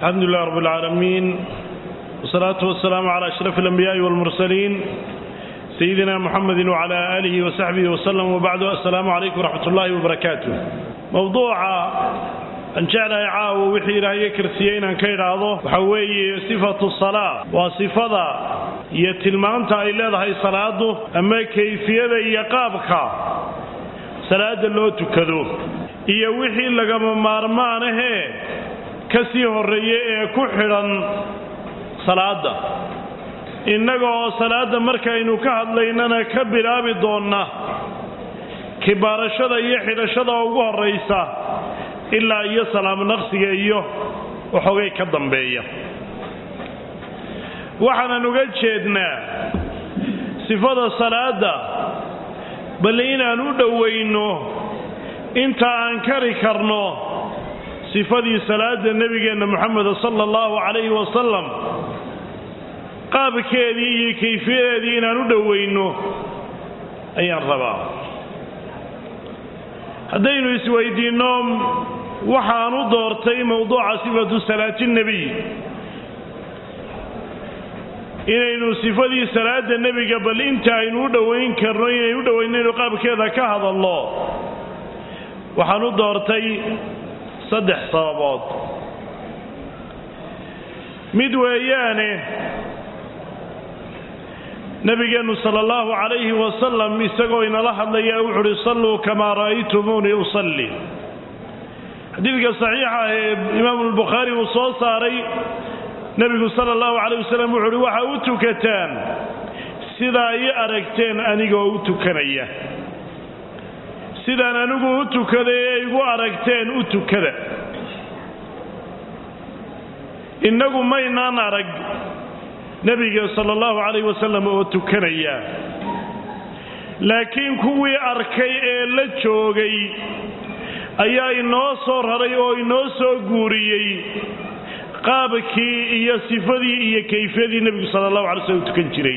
الحمد لله رب العالمين والصلاة والسلام على أشرف الأنبياء والمرسلين سيدنا محمد وعلى آله وصحبه وسلم وبعد السلام عليكم ورحمة الله وبركاته موضوع أن جعل عاو وحي إلهي كرسيين أن كيراضه وحوي صفة الصلاة وصفة يتلمان إلى هاي صلاته أما كيفية يقابك صلاة اللو تكذو إيا وحي لغم مارمانه kasii horreeye ee ku xidhan salaadda innaga oo salaadda markaynu ka hadlaynana ka bilaabi doonna kibaarashada iyo xidhashada ugu horraysa ilaa iyo salaamo naqsiga iyo waxoogay ka dambeeya waxaanan uga jeednaa sifada salaadda balle inaan u dhowayno inta aan kari karno sifadii salaada nebigeenna moxameda sala allahu calayhi wasalam qaabkeedii iyo kayfiyadeedii inaan u dhowayno ayaan rabaa haddaynu isweydiinno waxaan u doortay mowduuca sifatu salaati nebiy inaynu sifadii salaada nebiga bal inta aynu u dhowayn karno inaynu u dhowaynaynu qaabkeeda ka hadalno waxaan u doortay saddex sababood mid weeyaane nabigeennu sala allahu calayhi wasalam isagoo inala hadlaya wuxu uhi salluu kamaa ra'aytumuunii usalli xadiidka saxiixa ah ee imaamu lbukhaari uu soo saaray nebigu sala allahu calayh wasalam wuxu uhi waxa u tukataan sidaa ii aragteen anigoo u tukanaya sidaan anigu u tukaday ee igu aragteen u tukada innagu maynaan arag nebiga sala allahu calayh wasalam oo tukanaya laakiin kuwii arkay ee la joogay ayaa inoo soo raray oo inoo soo guuriyey qaabkii iyo sifadii iyo kayfiyadii nebigu sala allahu alay slm u tukan jiray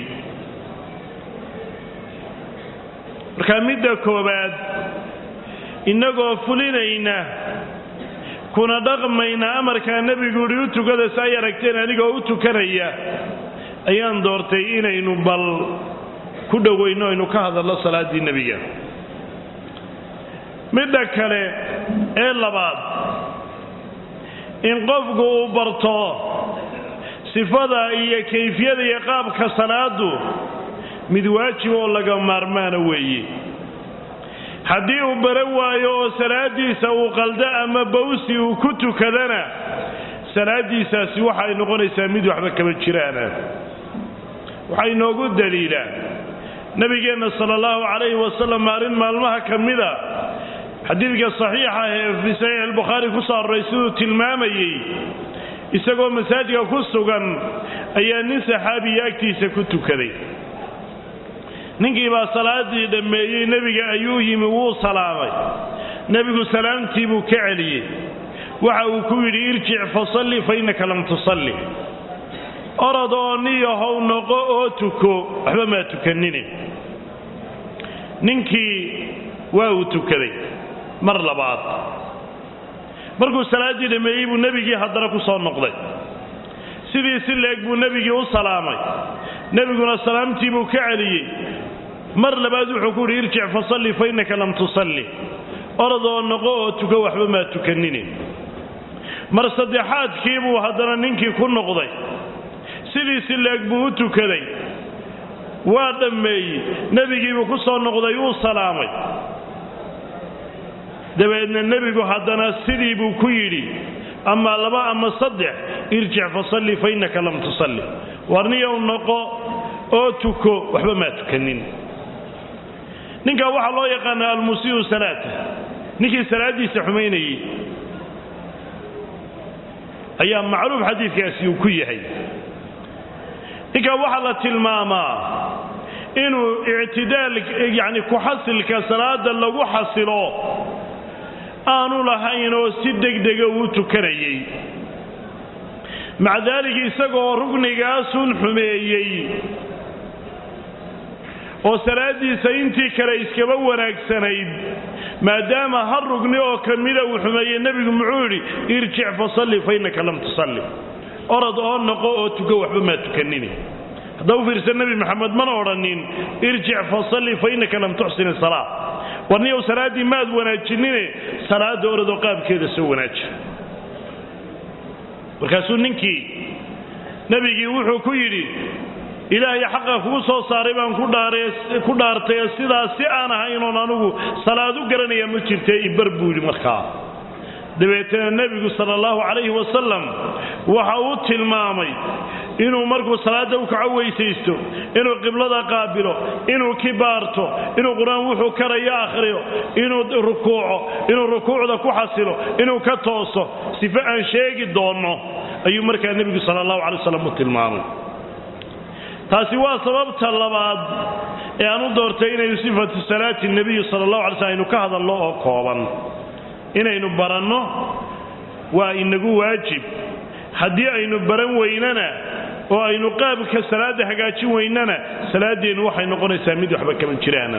marka midda koowaad innagoo fulinayna kuna dhaqmayna amarkaa nebigu uhi u tukada si ay aragteen anigoo u tukanaya ayaan doortay inaynu bal ku dhowayno aynu ka hadalno salaaddii nebiga midda kale ee labaad in qofku uu barto sifada iyo kayfiyada iyo qaabka salaadu mid waajib oo laga maarmaana weeye haddii uu baran waayo oo salaadiisa uu qaldo ama bawsi uu ku tukadana salaadiisaasi waxay noqonaysaa mid waxba kama jiraana waxaa inoogu daliilaa nabigeenna sala allahu calayhi wasalam maalin maalmaha ka mida xadiidka saxiixa ee fii saxiix albukhaari ku soo aroray siduu tilmaamayey isagoo masaajidka ku sugan ayaa nin saxaabiya agtiisa ku tukaday ninkii baa salaadii dhammeeyey nebiga ayuu yimi wuu salaamay nebigu salaamtii buu ka celiyey waxa uu ku yidhi irjic fasalli fa innaka lam tusalli orod oo niyahow noqo oo tuko waxba maa tukanine ninkii waa uu tukaday mar labaad markuu salaaddii dhammeeyey buu nebigii haddana ku soo noqday sidii si leeg buu nebigii u salaamay nebiguna salaamtii buu ka celiyey mar labaad wuxuu ku yidhi irjic fasalli fa innaka lam tusalli orodoo noqo oo tuko waxba maa tukanine mar saddexaadkii buu haddana ninkii ku noqday sidii si leeg buu u tukaday waa dhammeeyey nebigiibuu ku soo noqday uu salaamay dabeedna nebigu haddana sidii buu ku yidhi ama laba ama saddex irjic fasalli fa innaka lam tusalli warniyow noqo oo tuko waxba maa tukanin ninkaa waxaa loo yaqaana almusiiu salaata ninkii salaaddiisa xumaynayey ayaa macruuf xadiidkaasi uu ku yahay ninkaa waxaa la tilmaamaa inuu ictidaal yacni ku-xasilka salaada lagu xasilo aanu lahayn oo si degdega uu tukanayey maca daalika isagoo rugnigaasun xumeeyey oo salaaddiisa intii kale iskaba wanaagsanayd maadaama hal rugni oo ka mida uu xumeeyey nebigu muxuu yidhi irjic fasalli fa innaka lam tusalli orod oo noqo oo tuko waxba maa tukanini hadda u fiirsa nebi maxamed mana odhanin irjic fasalli fa innaka lam tuxsin isalaa warniyow salaaddii maad wanaajinine salaadda orodoo qaabkeeda soo wanaaji markaasuu ninkii nebigii wuxuu ku yidhi ilaahay xaqa kugu soo saaray baan ku dhaartay sidaas si aan ahaynoon anugu salaad u garanaya ma jirtee ibar buu yidhi markaa dabeetana nebigu sala allahu calayhi wasalam waxa uu tilmaamay inuu markuu salaadda u kaco weysaysto inuu qiblada qaabilo inuu kibaarto inuu qur-aan wuxuu karayo akhriyo inuu rukuuco inuu rukuucda ku xasilo inuu ka tooso sife aan sheegi doonno ayuu markaa nebigu sala allahu calay wasalam u tilmaamay taasi waa sababta labaad ee aan u doortay inaynu sifatu salaati nebiyi sala allahu alay slm aynu ka hadalno oo kooban inaynu baranno waa inagu waajib haddii aynu baran weynana oo aynu qaabka salaadda hagaajin weynana salaaddeennu waxay noqonaysaa mid waxba kama jiraana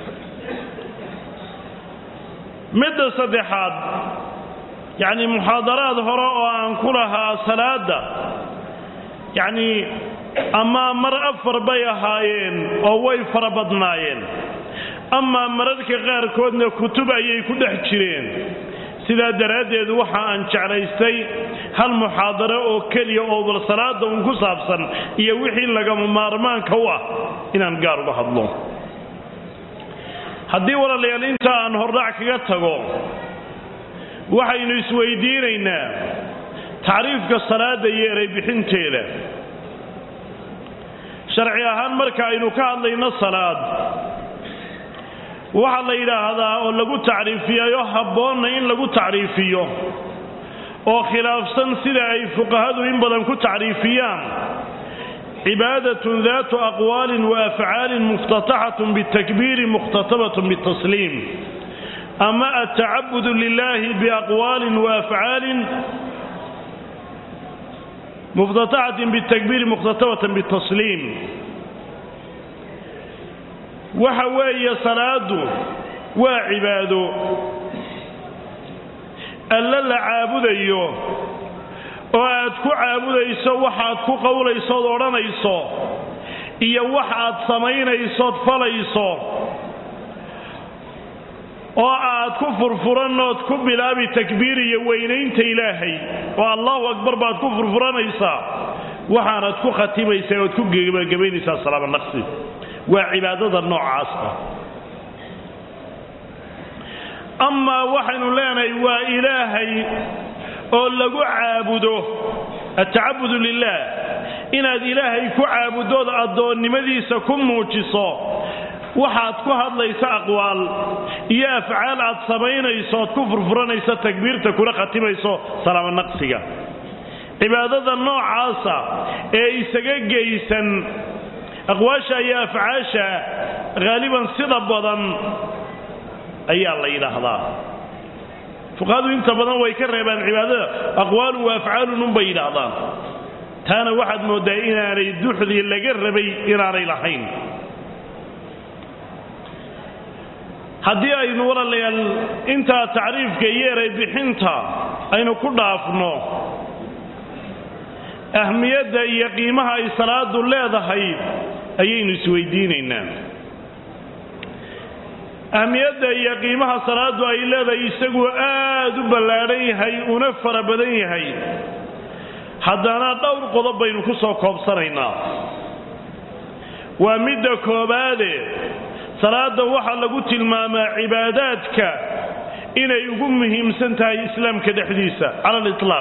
midda saddexaad yacni muxaadaraad hore oo aan ku lahaa salaadda yacnii amaa mar afar bay ahaayeen oo way fara badnaayeen amaa mararka qaarkoodna kutub ayay ku dhex jireen sidaa daraaddeed waxa aan jeclaystay hal muxaadaro oo keliya oo bal salaada uun ku saabsan iyo wixii lagama maarmaanka u ah inaan gaar uga hadlo haddii walaalayaal inta aan hordhac kaga tago waxaynu isweydiinaynaa tacriifka salaadda iyo ereybixinteeda sharci ahaan marka aynu ka hadlayno salaad waxaa la yidhaahdaa oo lagu tacriifiyayo habboonna in lagu tacriifiyo oo khilaafsan sida ay fuqahadu in badan ku tacriifiyaan cibaadatun daatu aqwaalin wa afcaalin muftataxatun bitakbiiri mukhtatabatun bitasliim ama atacabudu lilahi biaqwaalin wa afcaalin muftataxatin bitakbiiri mukhtatabatan bitasliim waxa weeye salaadu waa cibaado alle la caabudayo oo aad ku caabudayso waxaad ku qowlaysood odhanayso iyo wax aad samaynaysood falayso oo aad ku furfuranood ku bilaabi takbiir iyo weynaynta ilaahay oo allahu akbar baad ku furfuranaysaa waxaanaad ku khatimaysaa oad ku gebagabaynaysaa salaama naqsi waa cibaadada noocaas ah amaa waxaynu leenahay waa ilaahay oo lagu caabudo atacabudu lilah inaad ilaahay ku caabudood addoonnimadiisa ku muujiso waxaad ku hadlaysa aqwaal iyo afcaal aad samaynayso oad ku furfuranayso takbiirta kuna khatimayso salaamo naqsiga cibaadada noocaasa ee isaga geysan aqwaasha iyo afcaasha haaliban sida badan ayaa la yidhaahdaa fuqahadu inta badan way ka reebaan cibaadada aqwaalun wa afcaalun unbay yidhaahdaan taana waxaad mooddaa inaanay duxdii laga rabay inaanay lahayn haddii aynu walaalayaal intaa tacriifka iyo eray bixinta aynu ku dhaafno ahmiyadda iyo qiimaha ay salaadu leedahay ayaynu isweydiinaynaa ahmiyadda iyo qiimaha salaadu ay leedahay isagu aad u ballaadhan yahay una fara badan yahay haddana dhowr qodob baynu ku soo koobsanaynaa waa midda koobaade salaada waxaa lagu tilmaamaa cibaadaadka inay ugu muhiimsan tahay islaamka dhexdiisa cala aliطlaaq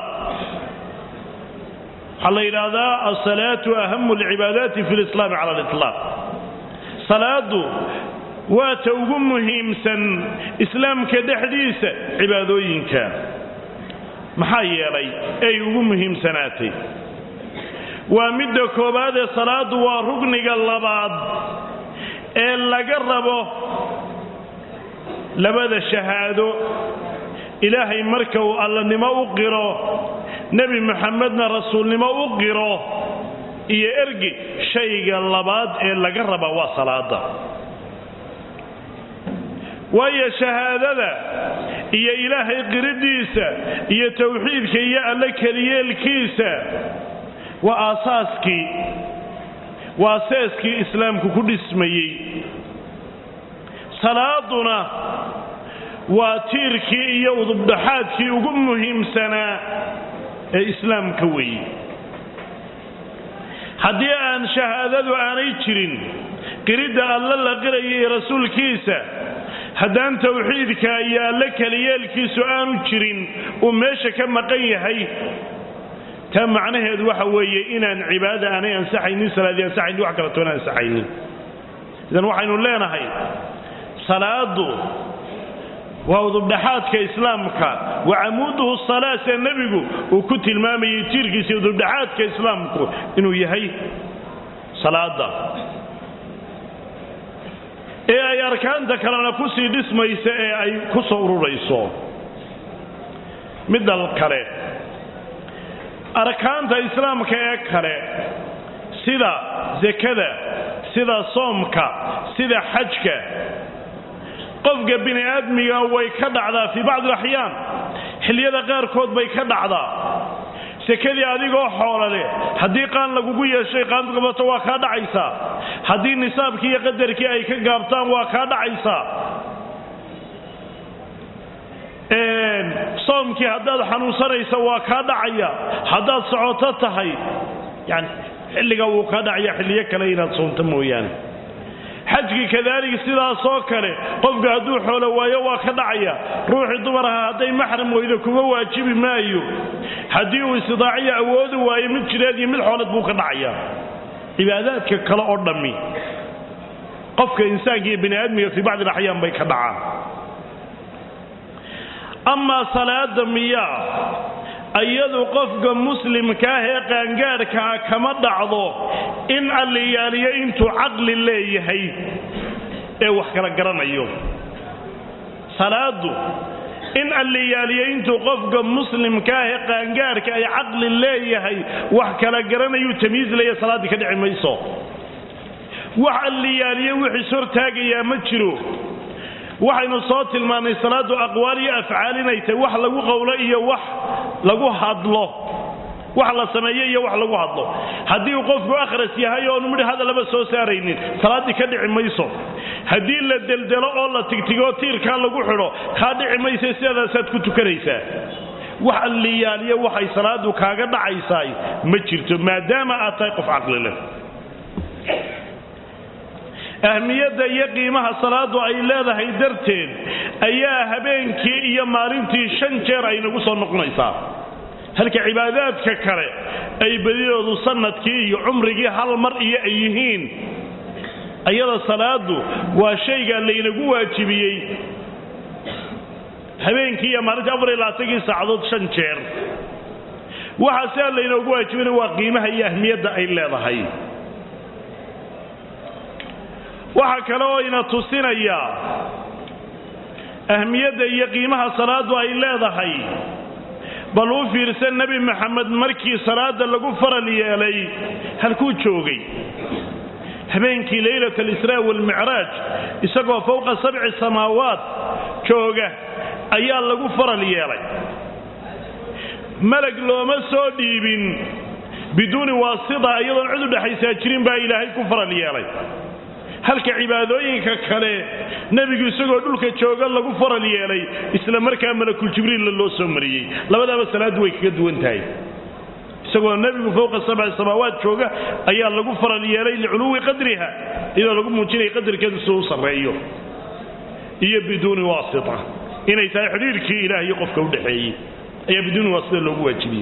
waxaa la yidhaahdaa alsalaatu ahamu alcibaadaati fi lislaami cala aliطlaaq salaadu waa ta ugu muhiimsan islaamka dhexdiisa cibaadooyinka maxaa yeelay ay ugu muhiimsanaatay waa midda koowaadee salaadu waa rugniga labaad ee laga rabo labada shahaado ilaahay marka uu allanimo u qiro nebi moxamedna rasuulnimo u qiro iyo ergi shayga labaad ee laga raba waa salaada waayo shahaadada iyo ilaahay qiridiisa iyo towxiidka iyo alle keliyeelkiisa waa aasaaskii waa seeskii islaamku ku dhismayey salaaduna waa tiirkii iyo udubdhaxaadkii ugu muhiimsanaa ee islaamka weeye haddii aan shahaadadu aanay jirin qiridda alle la qiraya iyo rasuulkiisa haddaan towxiidka iyo alle keliyeelkiisu aanu jirin uu meesha ka maqan yahay taa macnaheedu waxa weeye inaan cibaadada aanay ansaxaynin salaadii ansaxaynin wax kala toona ansaxaynin idan waxaynu leenahay salaadu waa udubdhaxaadka islaamka wa camuuduhu salaa see nebigu uu ku tilmaamayey tiirkiisa udubdhaxaadka islaamku inuu yahay salaada ee ay arkaanta kalena kusii dhismaysa ee ay ku soo ururayso midal kale arkaanta islaamka ee kale sida sekada sida soomka sida xajka qofka bini aadmiga way ka dhacdaa fii bacdi alaxyaan xilliyada qaarkood bay ka dhacdaa sekadii adigoo xoola leh haddii qaan lagugu yeeshay qaanad qabato waa kaa dhacaysaa haddii nisaabkii iyo qadarkii ay ka gaabtaan waa kaa dhacaysaa soomkii haddaad xanuunsanaysa waa kaa dhacaya haddaad socoto tahay yani xilliga wuu kaa dhacaya xilliyo kale inaad soomto mooyaane xajkii kadaalika sidaasoo kale qofku hadduu xoolo waayo waa ka dhacaya ruuxii dumar aha hadday maxram weydo kuma waajibi maayo haddii uu istidaaciyo awoodi waayo mid jireed iyo mid xoolad buu ka dhacaya cibaadaadka kale oo dhammi qofka insaanka iyo bini aadmiga fii bacdi alaxyaan bay ka dhacaan amaa salaada miyaa iyadu qofka muslimkaah ee qaangaadhkaa kama dhacdo in alliyaaliyo intuu caqli leeyahay ee wax kala garanayo salaadu in alliyaaliyo intuu qofka muslimkaah ee qaangaadhka ay caqli leeyahay wax kala garanayuu tamyiis leeya salaaddii ka dhici mayso wax alliyaaliyo wixiis hortaagayaa ma jiro waxaynu soo tilmaannay salaadu aqwaal iyo afcaal inay tahay wax lagu qowlo iyo wax lagu hadlo wax la sameeyo iyo wax lagu hadlo haddii uu qofku akhras yahay oonu midh hadallaba soo saaraynin salaaddii ka dhici mayso haddii la deldelo oo la tigtigoo tiirkaa lagu xidho kaa dhici maysa sidaasaad ku tukanaysaa wax alliyaaliyo waxay salaadu kaaga dhacaysaay ma jirto maadaama aad tahay qof caqli leh ahmiyadda iyo qiimaha salaadu ay leedahay darteed ayaa habeenkii iyo maalintii shan jeer ay nagu soo noqonaysaa halka cibaadaadka kale ay badidoodu sanadkii iyo cumrigii hal mar iyo ay yihiin ayada salaadu waa shayga laynagu waajibiyey habeenkii iyo maalintii afar iyo labaatankii saacadood shan jeer waxaa sidaa laynoogu waajibinay waa qiimaha iyo ahmiyadda ay leedahay waxaa kale oo ina tusinayaa ahmiyadda iyo qiimaha salaadu ay leedahay bal u fiirsan nebi maxamed markii salaada lagu faral yeelay halkuu joogay habeenkii leylat alisraa waalmicraaj isagoo fowqa sabci samaawaat jooga ayaa lagu faral yeelay malag looma soo dhiibin biduuni waasita iyadoon cid u dhexaysaa jirin baa ilaahay ku faral yeelay halka cibaadooyinka kale nebigu isagoo dhulka jooga lagu faral yeelay isla markaa malakul jibriilla loo soo mariyey labadaaba salaaddu way kaga duwan tahay isagoo nebigu fowqa sabci samaawaat jooga ayaa lagu faral yeelay liculuwi qadriha iyadoo lagu muujinaya qadarkeedu siduu u sarreeyo iyo biduuni waasita inay tahay xidhiirkii ilaah iyo qofka u dhexeeyey ayaa biduuni waasita loogu waajibiyey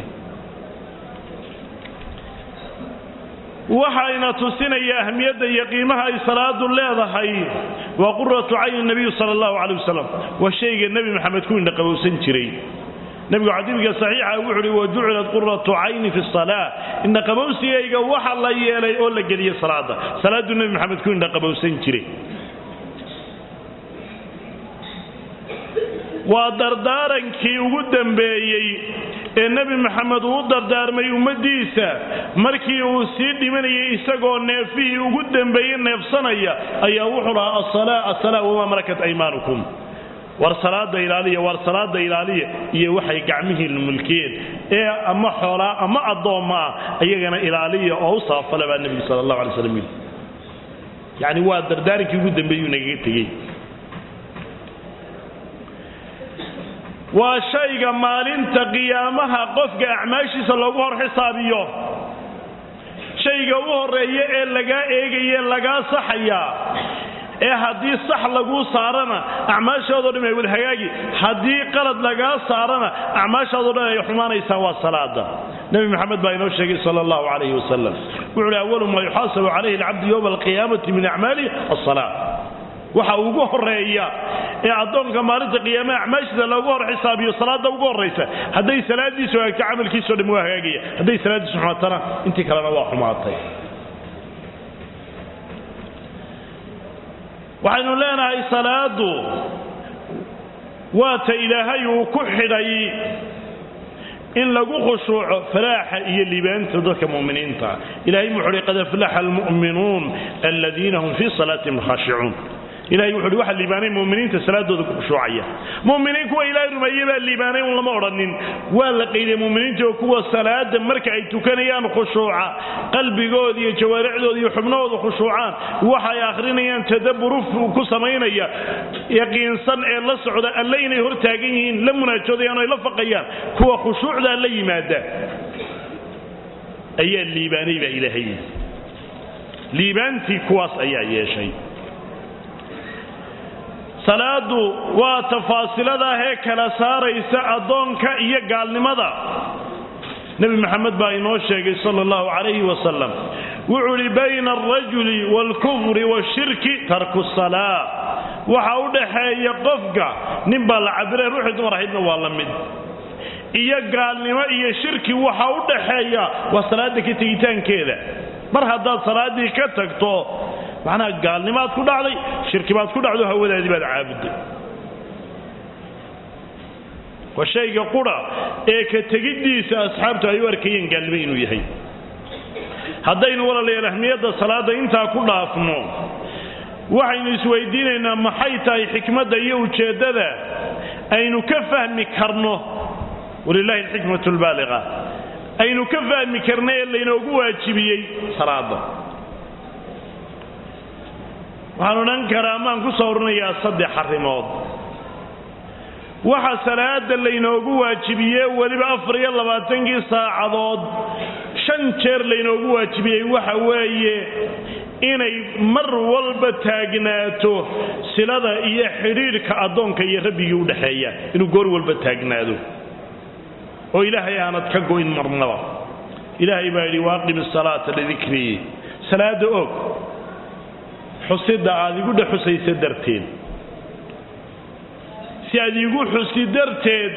waxayna tusinaya ahmiyadda iyo qiimaha ay salaadu leedahay waa quratu cayni nabiyu sala allahu calay wasalam waa shayga nebi maxamed ku indhaqabowsan jiray nebigu xadiidka saxiixa wuxu uhi wa jucilat quratu cayni fi salaa indhaqabowsigayga waxa la yeelay oo la geliyey salaada salaaduu nebi maxamed ku indhaqabowsan jiray waa dardaarankii ugu dambeeyey ee nebi maxamed uu u dardaarmay ummaddiisa markii uu sii dhimanayay isagoo neefihii ugu dembeeyey neefsanaya ayaa wuxuu lahaa asala asala wamaa malakat aymaanukum war salaada ilaaliya war salaada ilaaliya iyo waxay gacmihiinna mulkiyeen ee ama xoolaa ama addoomma ah ayagana ilaaliya oo u sabafala baa nebigu sala allahu alay slam yidhi yacni waa dardaarinkii ugu dambeeyuu nagaga tegey waa shayga maalinta qiyaamaha qofka acmaashiisa loogu hor xisaabiyo shayga u horeeya ee lagaa eegaye lagaa saxayaa ee haddii sax laguu saarana acmaashaadoo dhan ay wadhagaagi haddii qalad lagaa saarana acmaashaadoo dhan ay xumaanaysaa waa salaada nebi maxamed baa inoo sheegay sala allahu calayhi wasalam wuxuu uhi awalu maa yuxaasabu calayhi alcabdu yowma alqiyaamati min acmaalihi asala waxa ugu horeeya ee addoonka maalinta qiyaame acmaashiisa loogu hor xisaabiyo salaada ugu horraysa hadday salaadiisu hagaagto camalkiisao dhan waa hagaagaya hadday salaadiisu xumaatana intii kalena waa xumaatay waxaynu leenahay salaadu waa ta ilaahay uu ku xidhay in lagu khushuuco falaaxa iyo liibaanta dadka mu'miniinta ilahay wuxu uhi qad aflaxa almu'minuun aladiina hum fii salaatihim khaashicuun ilahay wuxu uhi waxaa liibaanay mu'miniinta salaadooda ku khushuucaya mu'miniin kuwa ilaahay rumeeye baa liibaanay un lama odhanin waa la qaydiyay mu'miniinta oo kuwa salaada marka ay tukanayaan khushuuca qalbigooda iyo jawaaricdooda iyo xubnahooda khushuucaan waxa ay akhrinayaan tadabburu ku samaynaya yaqiinsan ee la socda alle inay hor taagan yihiin la munaajoodayaan oo ay la faqayaan kuwa khushuucdaa la yimaada ayaa liibaanay baa ilaahay liibaantii kuwaas ayaa yeeshay salaadu waa tafaasiladahee kala saaraysa addoonka iyo gaalnimada nebi maxamed baa inoo sheegay sala allahu calayhi wasalam wuxuu idhi bayna alrajuli waalkufri washirki tarku salaa waxa u dhaxeeya qofka nin baa la cabiree ruuxii dumar ahaydna waa la mid iyo gaalnimo iyo shirki waxa u dhaxeeya waa salaada ka tegitaankeeda mar haddaad salaaddii ka tagto macnaha gaalnimaad ku dhacday shirki baad ku dhacdo hawadaadii baad caabudday waa shayga qura ee ka tegiddiisa asxaabtu ay u arkayeen gaalnimo inuu yahay haddaynu walaalayaal ahmiyadda salaadda intaa ku dhaafno waxaynu isweydiinaynaa maxay tahay xikmadda iyo ujeeddada aynu ka fahmi karno walilahi alxikmatu albaaliqa aynu ka fahmi karna ee laynoogu waajibiyey salaadda waxaan odhan karaa maan ku soo oranayaa saddex arrimood waxa salaada laynoogu waajibiyey weliba afar iyo labaatankii saacadood shan jeer laynoogu waajibiyey waxa weeye inay mar walba taagnaato silada iyo xidhiidhka addoonka iyo rabbigii u dhexeeya inuu goor walba taagnaado oo ilaahay aanad ka goyn marnaba ilaahay baa yidhi waaqim isalaata lidikrii salaada og xusida aad igu dhex xusaysa darteed si aad iigu xusi darteed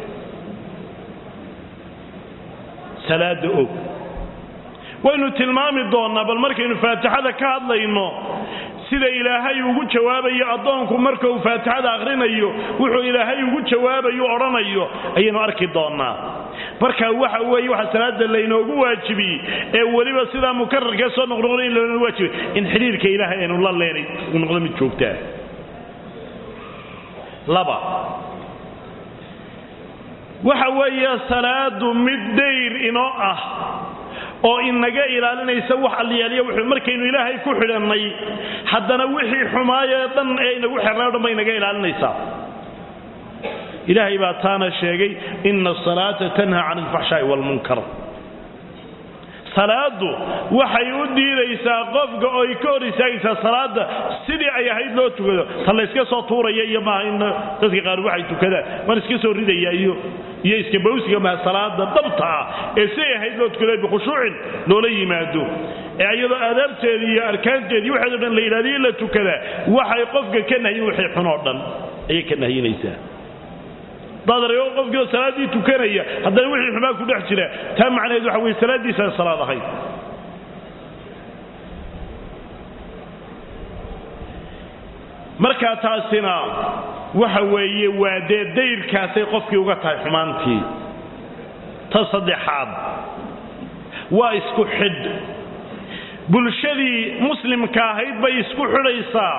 salaada og waynu tilmaami doonnaa bal markaynu faatixada ka hadlayno sida ilaahay ugu jawaabayo addoonku marka uu faatixada akhrinayo wuxuu ilaahay ugu jawaabayo odhanayo ayaynu arki doonnaa marka waxa weeye waxa salaada laynoogu waajibiyey ee weliba sidaa mukararkee soo noqnoqda in laynoogu waajibiyey in xidhiirka ilaahay aynu la leenay uu noqdo mid joogtaa laba waxa weeye salaadu mid dayr inoo ah oo inaga ilaalinaysa wax alliyaaliya wuxuu markaynu ilaahay ku xidhannay haddana wixii xumaayee dhan ee inagu xirnay o dhan bay inaga ilaalinaysaa ilaahay baa taana sheegay ina asalaata tanha can alfaxshaa'i waalmunkar salaadu waxay u diidaysaa qofka oy ka hor istaagaysaa salaada sidii ay ahayd loo tukado ta layska soo tuuraya iyo maaha in dadka qaar waxay tukadaan mar iska soo ridaya iyo iyo iska bawsiga maha salaada dabta ah ee siday ahayd loo tukado bikhushuucin loola yimaado ee iyadoo aadaabteedii iyo arkaanteedii waxeedo dhan la yidhahdiyo la tukadaa waxay qofka ka nahyin wixii xun oo dhan ayay ka nahyinaysaa dadareo qofkiioo salaaddii tukanaya haddana wixii xumaa ku dhex jira taa macnaheed waxa weye salaaddiisaan salaad ahayd markaa taasina waxa weeye waa dee dayrkaasay qofkii uga tahay xumaantii ta saddexaad waa isku xidh bulshadii muslimka ahayd bay isku xidhaysaa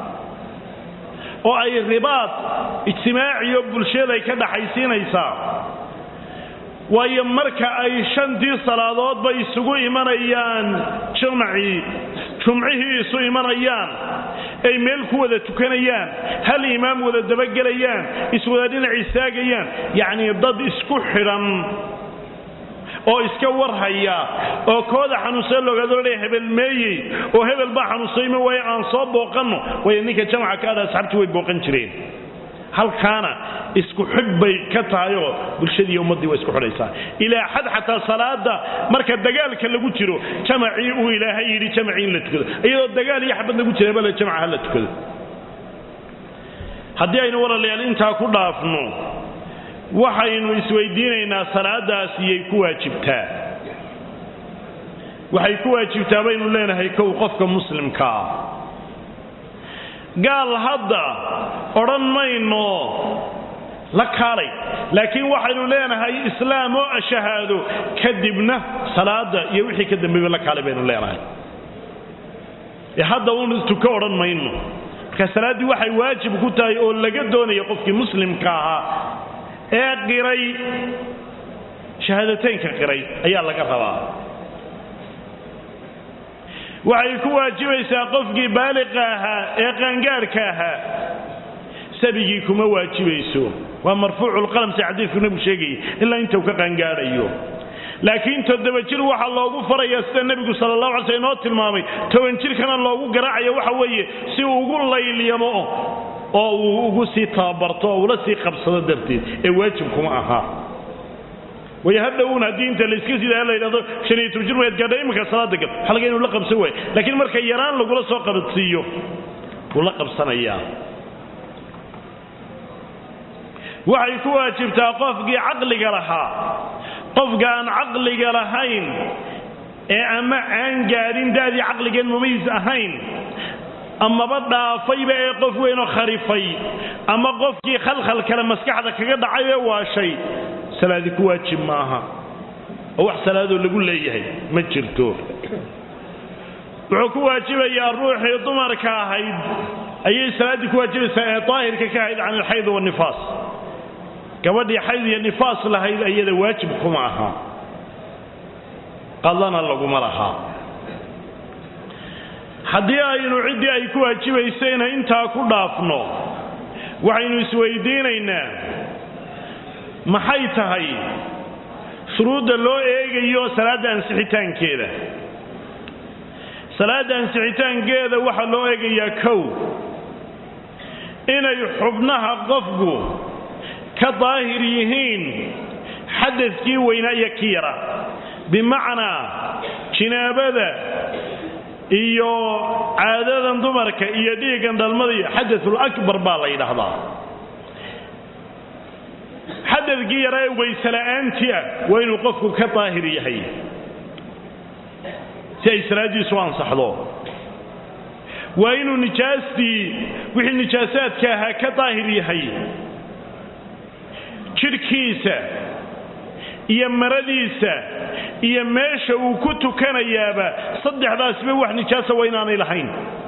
oo ay ribaad ijtimaaciyo bulshaday ka dhaxaysiinaysaa waayo marka ay shantii salaadoodba isugu imanayaan jamacii jumcihii isu imanayaan ay meel ku wada tukanayaan hal imaam wada dabagelayaan iswada dhinac istaagayaan yacnii dad isku xidhan oo iska warhaya oo kooda xanuunsan loogaadolaya hebel meeyey oo hebel baa xanuunsayma waaye aan soo booqanno waayo ninka jamca ka adha asxaabtii way booqan jireen halkaana isku xidh bay ka tahay oo bulshadii ummaddii waa isku xidhaysaa ilaa xad xataa salaada marka dagaalka lagu jiro jamacii uu ilaahay yidhi jamacii in la tukado iyadoo dagaal iyo xabad lagu jira bale jamca ha la tukado haddii aynu walaalayaal intaa ku dhaafno waxaynu isweydiinaynaa salaadaas iyay ku waajibtaa waxay ku waajibtaa baynu leenahay kow qofka muslimka ah gaal hadda odhan mayno la kaalay laakiin waxaynu leenahay islaam oo shahaado kadibna salaada iyo wixii ka dambeeyba la kaalay baynu leenahay ee hadda uun tuko odhan mayno marka salaaddii waxay waajib ku tahay oo laga doonaya qofkii muslimka ahaa ee qiray shahaadateynka qiray ayaa laga rabaa waxay ku waajibaysaa qofkii baaliqa ahaa ee qaangaarhka ahaa sabigii kuma waajibayso waa marfuuculqalam si xadiidku nebigu sheegayay ilaa inta uu ka qaangaadhayo laakiin toddoba jir waxaa loogu farayaa sida nebigu sala allahu alay sl inoo tilmaamay toban jirkana loogu garaacayo waxa weeye si uu ugu laylyamo oo uu ugu sii tababarto oo ula sii qabsado darteed ee waajib kuma aha way hadhowun haddii inta layska sidaa la yidhahdo shan iyo toban jir mayd gaadha iminka salaada gal waxaa laga inuu la qabsan waayo laakiin marka yaraan lagula soo qabadsiiyo wuu la qabsanayaa waxay ku waajibtaa qofkii caqliga lahaa qofka aan caqliga lahayn ee ama aan gaadhin da'dii caqligeen mumayis ahayn amaba dhaafayba ee qof weynoo kharifay ama qofkii khalkhal kale maskaxda kaga dhacay ee waashay salaadi ku waajib maaha oo wax salaadoo lagu leeyahay ma jirto wuxuu ku waajibayaa ruuxii dumarka ahayd ayay salaaddii ku waajibaysaa ee daahirka ka ahayd can alxayd wanifaas gabadhii xayd iyo nifaas lahayd ayada waajib kuma aha qadlana laguma lahaa haddii aynu ciddii ay ku waajibaysayna intaa ku dhaafno waxaynu isweydiinaynaa maxay tahay shuruudda loo eegayo salaadda ansixitaankeeda salaadda ansixitaankeeda waxaa loo eegayaa kow inay xubnaha qofku ka daahir yihiin xadadkii weynaa iyo ki yara bimacnaa jinaabada iyo caadadan dumarka iyo dhiiggan dhalmada iyo xadatul akbar baa la yidhaahdaa xadadkii yaraa ee waysela'aantii ah waa inuu qofku ka daahir yahay si ay salaaddiisu ansaxdo waa inuu nijaastii wixii nijaasaadka ahaa ka daahir yahay jidhkiisa iyo maradiisa iyo meesha uu ku tukanayaaba saddexdaasba wax nijaasa waa inaanay lahayn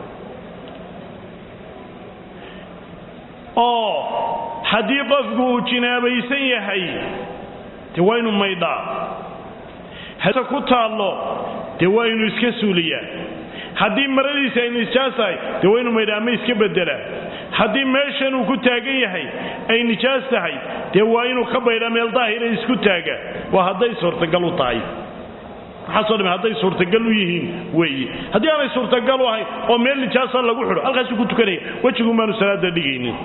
oo haddii qofku uu jinaabaysan yahay dee waa inuu maydhaa hase ku taallo dee waa inuu iska suuliyaa haddii maradiisa ay nijaas tahay dee waa inuu maydhaa ama iska beddelaa haddii meeshan uu ku taagan yahay ay nijaas tahay dee waa inuu ka baydhaa meel daahira isku taaga waa hadday suurtagal u tahay maxaasoo dhame hadday suurtagal u yihiin weeye haddii aanay suurtagal u ahayn oo meel nijaasa lagu xidho halkaasuu ku tukanaya wejigun baanu salaada dhigaynin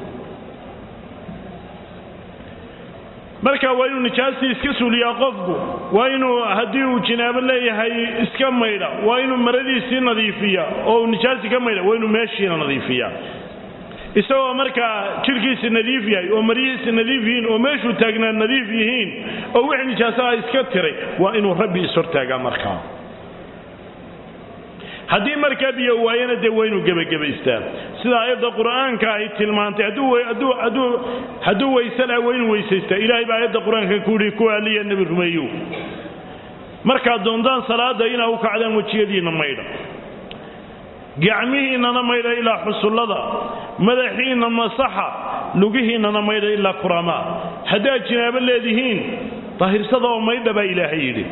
marka waa inuu nijaastii iska suuliyaa qofku waa inuu haddii uu jinaabo leeyahay iska maydha waa inuu maradiisii nadiifiya oo uu nijaastii ka maydha waa inuu meeshiina nadiifiya isagoo markaa jidhkiisi nadiif yahay oo maryihiisi nadiif yihiin oo meeshuu taagnaa nadiif yihiin oo wixii nijaasaha iska tiray waa inuu rabbi ishortaagaa markaa haddii markaa biyo waayana dee waa inuu gebagabaystaa sida aayadda qur'aanka ay tilmaantay hadduu weyse laha waa inuu weysaystaa ilaahay baa aayadda qur-aanka ku yihi kuwa aliya nebi rumeeyow markaad doontaan salaada inaa u kacdaan wejiyadiinna maydha gacmihiinnana maydha ilaa xusullada madaxiinna masaxa lugihiinnana maydha ilaa kuraamaa haddaad jinaabo leedihiin dahirsada oo maydha baa ilaahay yidhi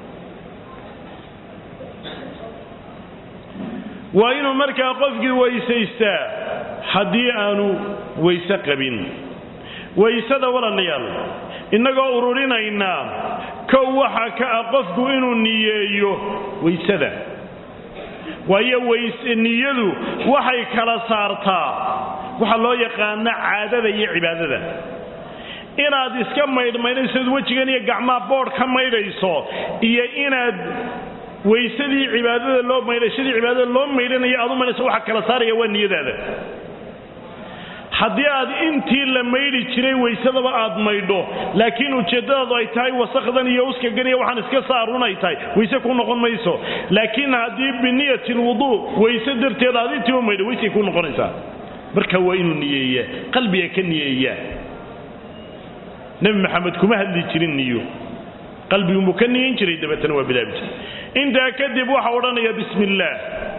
waa inuu markaa qofkii weysaystaa haddii aanu weyse qabin waysada walaalayaal innagoo ururinaynaa kow waxaa ka ah qofku inuu niyeeyo waysada waayo niyadu waxay kala saartaa waxa loo yaqaana caadada iyo cibaadada inaad iska maydhmaydhaysood wejigan iyo gacmaha boodh ka maydhayso iyo inaad weysadii cibaadada loo maydhashadii cibaadada loo maydhanayo aad u maydhayso waxa kala saaraya waa niyadaada haddii aad intii la maydhi jiray weysadaba aad maydho laakiin ujeeddadaadu ay tahay wasakdan iyo uskagan iyo waxaan iska saarun ay tahay weyse ku noqon mayso laakiin haddii biniyati lwuduu weyse darteed aad intii u maydho weysay ku noqonaysaa marka waa inuu niyeeyaa qalbiga ka niyeeyaa nebi maxamed kuma hadli jirin niyo qalbiguunbuu ka niyan jiray dabeetana waa bilaabi jiray intaa kadib waxa odhanaya bismi illaah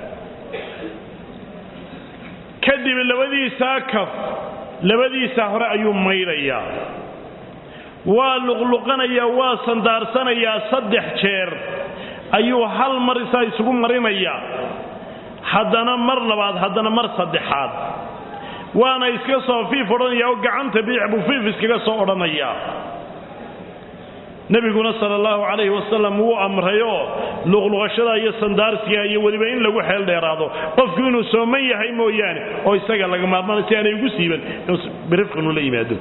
kadib labadiisaa kaf labadiisaa hore ayuu maydhayaa waa luqluqanayaa waa sandaarsanayaa saddex jeer ayuu hal mar isaa isugu marinayaa haddana mar labaad haddana mar saddexaad waana iska soo fiif odhanaya oo gacanta bidix buu fiif iskaga soo odhanayaa nebiguna sala allahu calayhi wasalam wuu amrayoo luqluqashada iyo sandaarsiga iyo weliba in lagu xeel dheeraado qofku inuu sooman yahay mooyaane oo isaga laga maarmaana si aanay ugu siiban inuu birifqinu la yimaado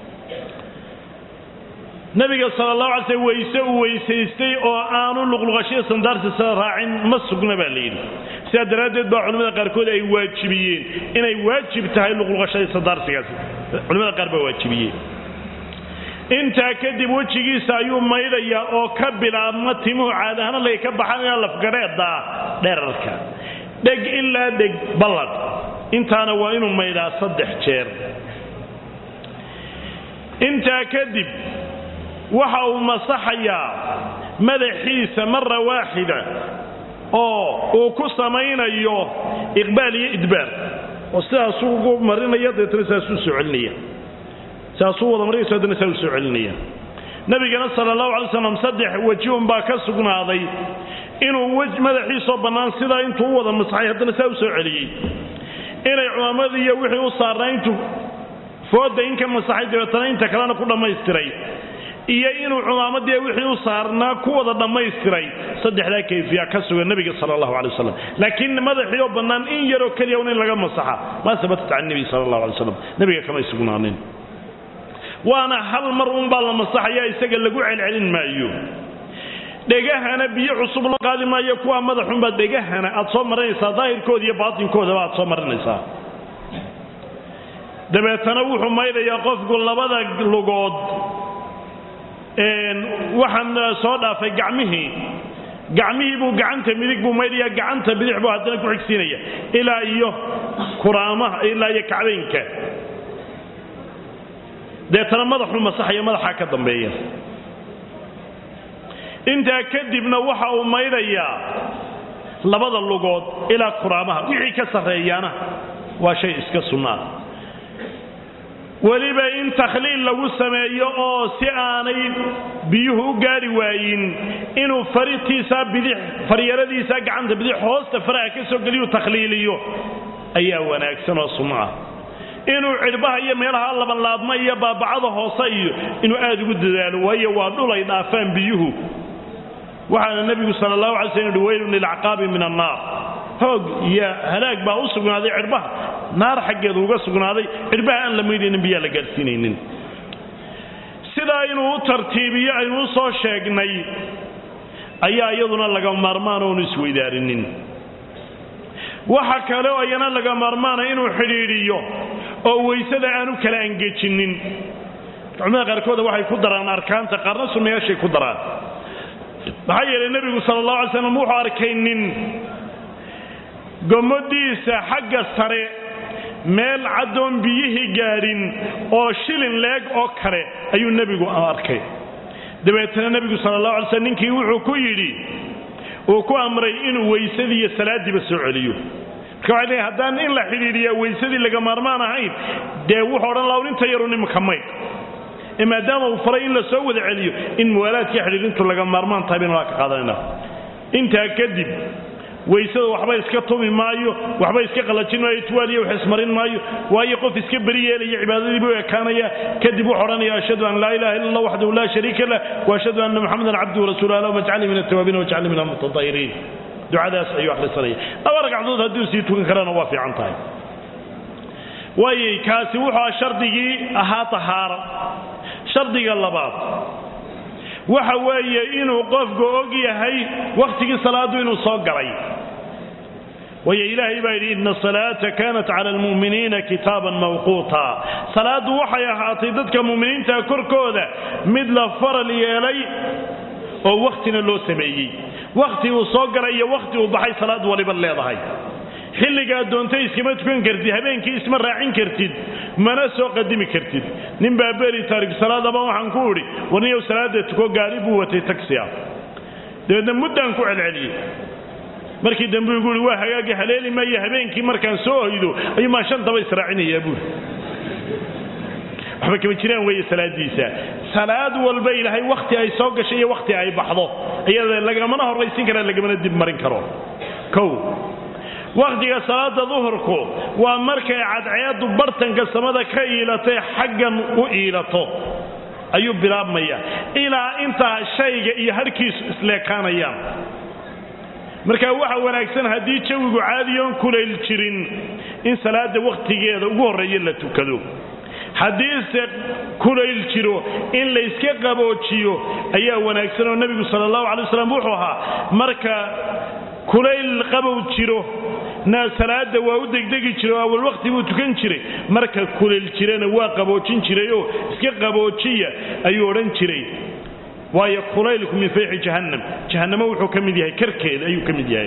nabiga sala allahu alay slm weyse uu weysaystay oo aanu luqluqashada sandaarsiisa raacin ma sugna baa layidhi sidaa daraaddeed baa culimmada qaarkood ay waajibiyeen inay waajib tahay luqluqashada sandaarsigaasi culimada qaar baa waajibiyeen intaa kadib wejigiisa ayuu maydhayaa oo ka bilaabma timuhu caadahana lay ka baxanaya lafgadheeda dherarka dheg ilaa dheg balladh intaana waa inuu maydhaa saddex jeer intaa kadib waxa uu masaxayaa madaxiisa mara waaxida oo uu ku samaynayo iqbaal iyo idbaar oo sidaasuu ugu marinaya deetna sidaasuu soo celinaya saasuu wada marayso haddana saa u soo celinaya nabigana sala allahu alay slam saddex weji unbaa ka sugnaaday inuu madaxiisoo bannaan sidaa intuu u wada masaxay haddana saa u soo celiyey inay cumaamadii iyo wixii u saarnaa intuu fooda in ka masaxay dabeetana inta kalena ku dhammaystiray iyo inuu cumaamadii wixii u saarnaa ku wada dhammaystiray saddexdaa kayfiya ka sugan nabiga sala allahu alay wasalam laakiin madaxii oo bannaan in yaroo keliya un in laga masaxa maa sabatat can nebi sala allahu alay wasalam nabiga kamay sugnaanin waana hal mar unbaa la masaxaya isaga lagu celcelin maayo dhegahana biyo cusub loo qaadi maayo kuwa madaxunbaa dhegahana aad soo marinaysaa daahirkooda iyo baatinkoodaba aad soo marinaysaa dabeetana wuxuu maydhayaa qofku labada lugood waxaan soo dhaafay gacmihii gacmihii buu gacanta midig buu maydhaya gacanta bidix buu haddana ku xigsiinaya ilaa iyo kuraamaha ilaa iyo kacbaynka deetana madaxuu masaxaya madaxaa ka dambeeya intaa kadibna waxa uu maydhayaa labada lugood ilaa kuraamaha wixii ka sarreeyaana waa shay iska sunnaa weliba in takhliil lagu sameeyo oo si aanay biyuhu u gaari waayin inuu faritiisa bidix faryaradiisa gacanta bidix hoosta faraha ka soo geliyu takhliiliyo ayaa wanaagsan oo sunno ah inuu cidhbaha iyo meelaha labanlaabma iyo baabacada hoose iyo inuu aad ugu dadaalo waayo waa dhul ay dhaafaan biyuhu waxaana nebigu sala allahu alay slm uhi weylun lilacqaabi min annaar hoog iyo halaag baa u sugnaaday cidhbaha naar xaggeedu uga sugnaaday cidhbaha aan la maydhaynin biyaa la gaadhsiinaynin sidaa inuu u tartiibiyo aynu u soo sheegnay ayaa iyaduna laga maarmaan oonu isweydaarinin waxa kale oo iyana laga maarmaana inuu xidhiidhiyo oo weysada aanu kala angejinin culimada qaarkooda waxay ku daraan arkaanta qaarna sunnayaashay ku daraan maxaa yeelay nebigu sala allahu alay slam wuxuu arkay nin gomadiisa xagga sare meel caddoon biyihii gaadhin oo shilin leeg oo kale ayuu nebigu arkay dabeetana nebigu sala allahu alay slm ninkii wuxuu ku yidhi uu ku amray inuu weysadii iyo salaadiiba soo celiyo marka waxay leeyahay haddaan in la xidhiidhiyaa weysadii laga maarmaan ahayn dee wuxuu odhan laha inta yaru nimanka maydh ee maadaama uu faray in la soo wada celiyo in muwaalaadkii xidhiidhintu laga maarmaan tahay baynu waa ka qaadanayna intaa kadib weysada waxba iska tumi maayo waxba iska qalajin maayo tuwaaliya wax ismarin maayo waayo qof iska beri yeelaya cibaadadiibu ekaanaya kadib wuxuu odhanaya ashhadu an laa ilaha illa allah waxdahu laa shariika lah wa ashhadu anna muxamadan cabduhu rasuulu allah wajcalnii min altawaabiin wajcalnii min almutatahiriin ducadaas ayuu akhrisanaya laba ragcadood hadduu sii tukan karana waa fiican tahay waayay kaasi wuxuu shardigii ahaa tahaara shardiga labaad waxa weeye inuu qofku og yahay wakhtigii salaaddu inuu soo galay waayo ilaahay baa yidhi ina asalaata kanat cala almu'miniina kitaaban mawquuta salaaddu waxay ahaatay dadka mu'miniinta korkooda mid la faral yeelay oo wakhtina loo sameeyey wakhti uu soo galay iyo wakhti uu baxay salaad waliba leedahay xilligaad doontay iskama tukan kartid habeenkii isma raacin kartid mana soo qadimi kartid nin baa beri taarig salaadaba waxaan ku idhi warniyow salaada tuko gaari buu watay tagsiya dabeedna muddaan ku celceliyey markii dambe igu ihi waa hagaagi haleeli maayo habeenkii markaan soo hoydo ayuu maa shantaba israacinayaa buuri waxba kama jiraan weeye salaadiisa salaad walba ilaahay wakhti ay soo gashay iyo wakhti ay baxdo iyada lagamana horraysin kara lagamana dib marin karo kow wakhtiga salaada duhurku waa markay cadceeddu bartanka samada ka iilatay xaggan u iilato ayuu bilaabmaya ilaa intaa shayga iyo harkiisu isleekaanayaan marka waxa wanaagsan haddii jawigu caadiyoon kulayl jirin in salaada wakhtigeeda ugu horreeya la tukado haddiise kulayl jiro in layska qaboojiyo ayaa wanaagsan oo nebigu sala allahu calay waslam wuxuu ahaa marka kulayl qabow jiro na salaada waa u degdegi jiray oo awal waqti buu tukan jiray marka kulayl jirana waa qaboojin jirayoo iska qaboojiya ayuu odhan jiray waayo kulaylku min fayxi jahannam jahannamo wuxuu ka mid yahay karkeeda ayuu ka mid yahay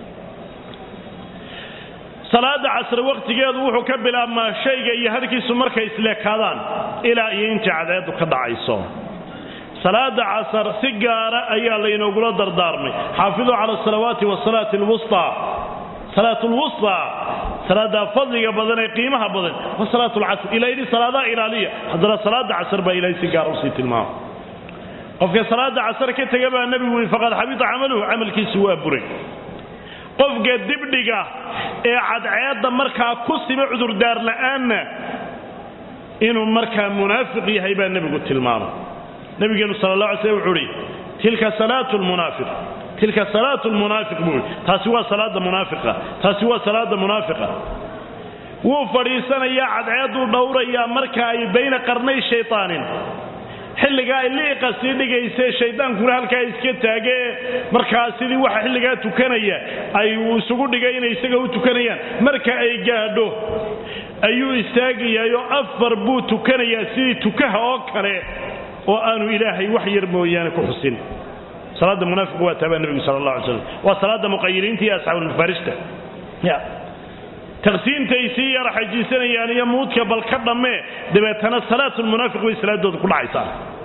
salaada casre wakhtigeedu wuxuu ka bilaabmaa shayga iyo harkiisu markay isleekaadaan ilaa iyo intii cadceeddu ka dhacayso salaada casar si gaara ayaa laynoogula dardaarmay xaafiduu cala asalawaati wasalaati alwustaa salaat lwustaa salaada fadliga badan ee qiimaha badan wa salaat lcasr ilaa yidhi salaadaha ilaaliya haddana salaada casar baa ilaahay si gaara usii tilmaama qofka salaada casar ka tega baa nebigu yidhi faqad xabita camaluhu camalkiisu waa buray qofka dibdhiga ee cadceedda markaa ku siba cudurdaar la'aanna inuu markaa munaafiq yahay baa nebigu tilmaamay nabigeenu sal la alay slam wuxuu uhi tilka salaatu lmunaafiq tilka salaatu lmunaafiq buu ihi taasi waa salaada munaafiqa taasi waa salaada munaafiqa wuu fadhiisanayaa cadceedduu dhowrayaa marka ay bayna qarnay shaytaanin xilligaa ay liiqa sii dhigayse shaydaankuna halkaa iska taagee markaa sidii waxa xilligaa tukanaya ay isugu dhigay inay isaga u tukanayaan marka ay gaadho ayuu istaagayaayoo afar buu tukanayaa sidii tukaha oo kale oo aanu ilaahay wax yar mooyaane ku xusin salaada munaafiq waa taabaa nebigu sala allah alay slam waa salaada muqayiriinta iyo asxaabulmafaarishta ya taqsiintay sii yara xajiisanayaan iyo muudka bal ka dhammee dabeetana salaatulmunaafiq bay salaadooda ku dhacaysaa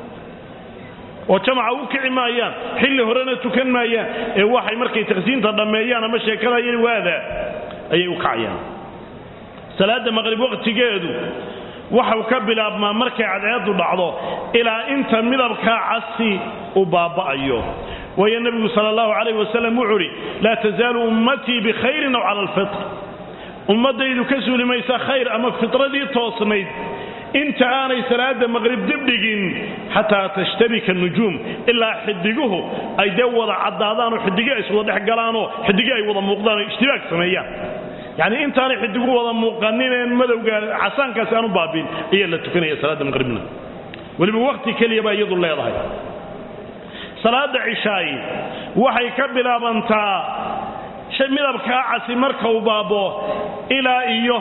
oo jamaca u kici maayaan xilli horena tukan maayaan ee waxay markay taqsiinta dhammeeyaan ama sheekadayani waadaa ayay u kacayaan salaada maqrib waqtigeedu waxau ka bilaabmaa markay cadceeddu dhacdo ilaa inta midabkaa casi u baaba'ayo waayo nebigu sala allahu calayh wasalam wuxuu uhi laa tasaalu ummatii bikhayrin aw cala alfitr ummaddaydu ka suuli maysa khayr ama fitradii toosnayd inta aanay salaada maqrib dibdhigin xataa tashtabika nujuum ilaa xidiguhu ay dee wada caddaadaan oo xidigi ay iswada dhex galaanoo xidigi ay wada muuqdaan oo ishtibaag sameeyaan yacni intaanay xidigu wada muuqanineen madowga casaankaasi aan u baabiin ayaa la tukanaya salaada maqribna weliba wakhti keliya baa iyadu leedahay salaada cishaayi waxay ka bilaabantaa midabkaa casi marka uu baabo ilaa iyo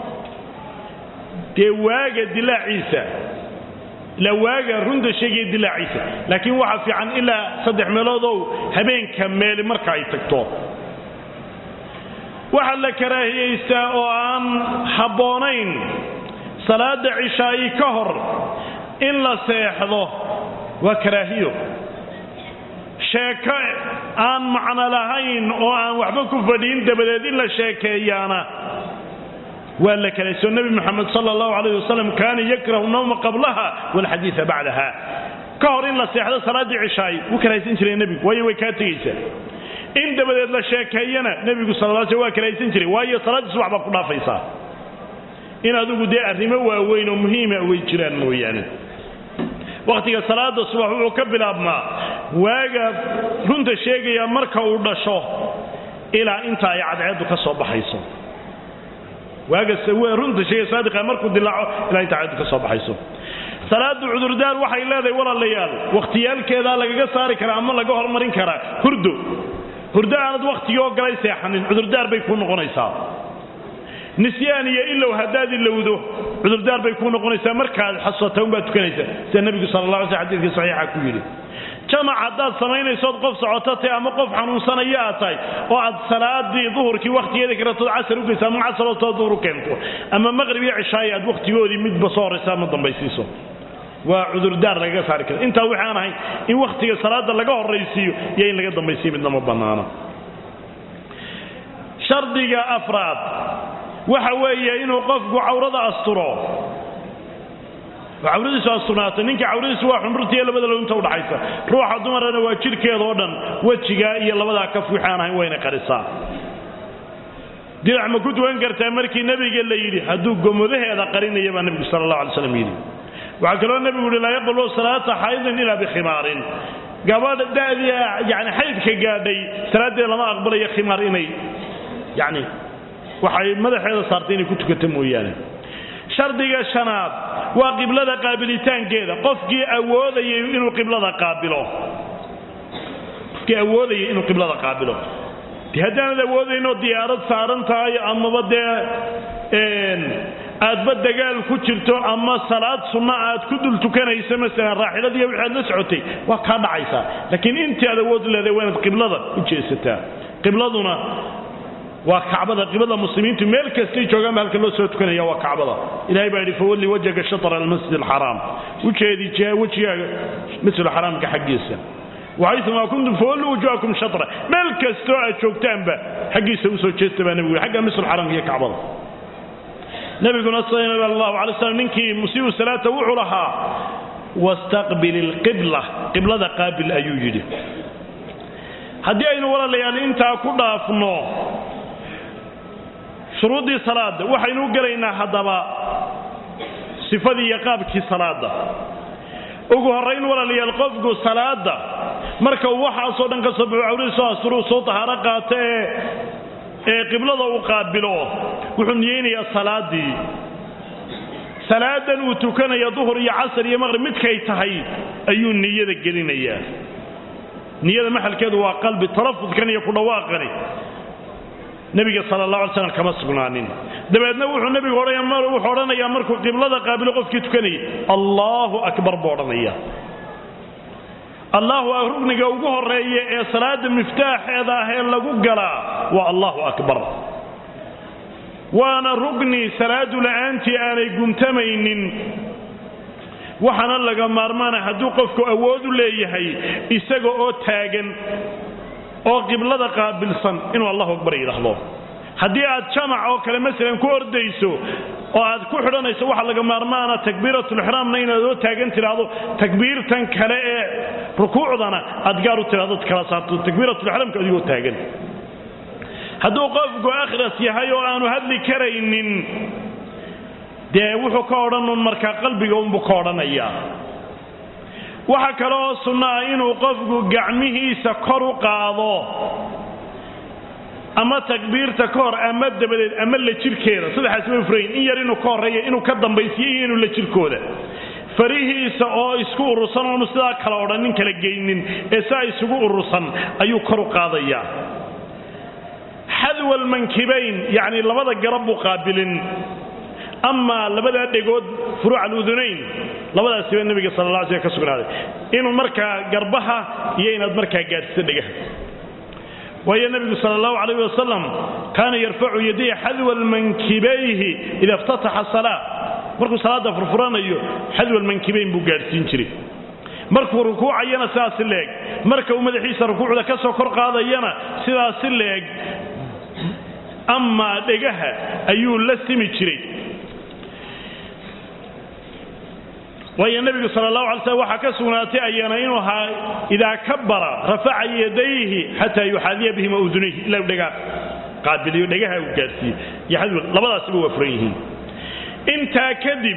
dee waaga dilaaciisa ilaa waaga runta sheegaya dilaaciisa laakiin waxaa fiican ilaa saddex meeloodow habeenka meeli marka ay tagto waxaa la karaahiyaystaa oo aan habboonayn salaada cishaayi ka hor in la seexdo waa karaahiyo sheeko aan macno lahayn oo aan waxba ku fadhiin dabadeed in la sheekeeyaana waa la kalaysoo nebi moxamed sala allahu calayh wasalam kaana yakrahu nawma qablaha walxadiida bacdaha ka hor in la seexdo salaaddii cishaay wuu karahaysan jiray nebigu waayo way kaa tegaysaa in dabadeed la sheekeeyana nebigu sal l sl waa karahaysan jiray waayo salaaddii subax baad ku dhaafaysaa in adigu dee arrimo waaweyn oo muhiima way jiraan mooyaane wakhtiga salaada subax wuxuu ka bilaabmaa waaga runta sheegaya marka uu dhasho ilaa inta ay cadceeddu ka soo baxayso waaga runta sheegaya saadiqa markuu dilaaco ilaa inta cadceeddu ka soo baxayso salaadu cudurdaar waxay leedahay walaalayaal wakhtiyaalkeedaa lagaga saari karaa ama laga hormarin karaa hurdo hurdo aanad wakhtigii oo galay seexanin cudurdaar bay kuu noqonaysaa nisyaan iyo ilow haddaad ilowdo cudurdaar bay kuu noqonaysaa markaad xasuusata unbaad tukanaysa sida nebigu sala la alay sl xadidka saxiixa ku yidhi jamac haddaad samaynaysood qof socoto tahay ama qof xanuunsanaya aad tahay oo aad salaadii duhurkii wakhtigeeda karatood casar u geyso ama casarotoo duhur u keento ama maqrib iyo cishaayi aad wakhtigoodii midba soo horaysa ama dambaysiiso waa cudurdaar lagaga saari kara intaa wixii aan ahayn in wakhtiga salaada laga horraysiiyo iyo in laga dambaysiiyo midna ma bannaano shardiga afraad waxa weeye inuu qofku cawrada asturo cawradiisu asturnaatay ninka cawradiisu waa xumrutiiyo labada lointa udhaxaysa ruuxa dumarana waa jidhkeeda oo dhan wejiga iyo labadaa kaf wixii aan ahayn wayna qarisaa dirac ma ku tukan kartaa markii nebiga la yidhi hadduu gomodaheeda qarinaya baa nebigu sala allah alay slam yidhi waxaa kaloo nebigu yihi laa yaqbalu salaata xaydin ilaa bikhimaarin gabadha da'dii yani xaydka gaadhay salaaddeeda lama aqbalayo khimaar inay yani waxay madaxeeda saartay inay ku tukato mooyaane shardiga shanaad waa qiblada qaabilitaankeeda qofkii awoodayay inuu qiblada qaabilo qofkii awoodayay inuu qiblada qaabilo de haddaanad awoodaynoo diyaarad saaran tahay amaba dee aadba dagaal ku jirto ama salaad sunna aad ku dul tukanayso masalan raaxiladiiyo wixii aad la socotay waa kaa dhacaysaa laakiin intii aad awood leedahay waa inaad qiblada u jeesataa qibladuna waa kacbada qiblada muslimiintu meel kastay joogaanba halka loo soo tukanaya waa kacbada ilahay baa yidhi fawalli wajhaka shatr almasjid alxaraam ujeedi jiha wejigaaga masjid alxaraamka xaggiisa waxayumaa kuntum fawallu wujuhakum shatra meel kastoo aad joogtaanba xaggiisa usoo jeesta baa nebigu xagga masjid alxaraamka iyo kacbada nabiguna sal allahu alay slam ninkii musiibu salaata wuxuu lahaa wastaqbil ilqibla qiblada qaabil ayuu yidhi haddii aynu walaalayaal intaa ku dhaafno shuruuddii salaada waxaynu u gelaynaa haddaba sifadii iyo qaabkii salaada ugu horrayn walaalayaal qofku salaada marka uu waxaasoo dhan ka soo baxo cawradiisoo asturuu soo tahaaro qaato ee ee qiblada uu qaabilo wuxuu niyeynayaa salaadii salaadan uu tukanaya duhur iyo casar iyo maqrib midkay tahay ayuu niyada gelinayaa niyada maxalkeedu waa qalbi talafudkan iyo ku dhawaaqani nebiga sala allah alay slam kama sugnaanin dabeedna wuxuu nebigu wuxuu odhanayaa markuu qiblada qaabilo qofkii tukanayay allaahu akbar buu odhanaya allahu rugniga ugu horeeya ee salaada miftaaxeeda ah ee lagu galaa waa allahu akbar waana rugni salaadu la'aantii aanay guntamaynin waxaana laga maarmaana hadduu qofku awood u leeyahay isaga oo taagan oo qiblada qaabilsan inuu allahu akbar yidhaahdo haddii aad jamac oo kale masalan ku ordayso oo aad ku xidhanayso waxa laga maarmaana takbiiratulixraamna inaad oo taagan tidhaahdo takbiirtan kale ee rukuucdana aad gaar u tidhahdo kala saarto takbiiratulixraamka adigoo taagan hadduu qofku akhras yahay oo aanu hadli karaynin dee wuxuu ka odhanun markaa qalbiga unbuu ka odhanayaa waxa kale oo sunno ah inuu qofku gacmihiisa kor u qaado ama takbiirta ka hor ama dabadeed ama la jirkeeda saddexaas way furayin in yar inuu ka horreeya inuu ka dambaysiyo iyo inuu la jirkooda farihiisa oo isku urursan oonu sidaa kala odhanin kala geynin ee saa isugu urursan ayuu kor u qaadayaa xadwa almankibayn yacni labada garab buu qaabilin amaa labadaa dhegood furuuc aludunayn labadaasiba nebiga sala alla alay slam ka sugnaaday inuu markaa garbaha iyo inaad markaa gaadhsiso dhegaha waayo nebigu sala allahu calayh wasalam kaana yarfacu yadayhi xadwa mankibayhi ida iftataxa salaa markuu salaadda furfuranayo xadwa mankibayn buu gaadhsiin jiray markuu rukuucayana sidaasi leeg marka uu madaxiisa rukuucda ka soo kor qaadayana sidaasi leeg amaa dhegaha ayuu la simi jiray waayo nebigu sal allahu alay slm waxaa ka sugnaatay ayana inuu ahaa idaa kabara rafaca yadayhi xataa yuxaadiya bihima udunayhi ilaa dhegaa qaabiliyo dhegaha uu gaadhsiiye iyo xadwal labadaasiba waa furan yihiin intaa kadib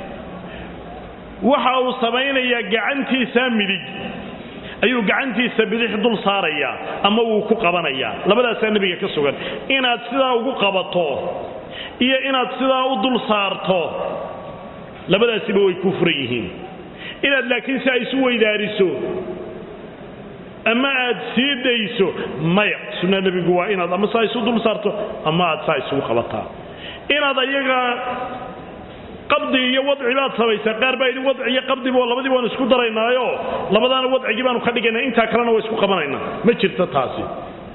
waxa uu samaynayaa gacantiisa midig ayuu gacantiisa bidix dul saarayaa ama wuu ku qabanayaa labadaasaa nebiga ka sugan inaad sidaa ugu qabato iyo inaad sidaa u dul saarto labadaasiba way ku furan yihiin inaad laakiin si ay isu weydaariso ama aad sii dayso maya sunna nebigu waa inaad ama saa isu dul saarto ama aad saa isugu qabataa inaad ayaga qabdi iyo wadci baad samaysaa qaar baa yidhi wadci iyo qabdiba labadii baanu isku daraynaayo labadaana wadcigii baanu ka dhigaynaa intaa kalena waa isku qabanaynaa ma jirto taasi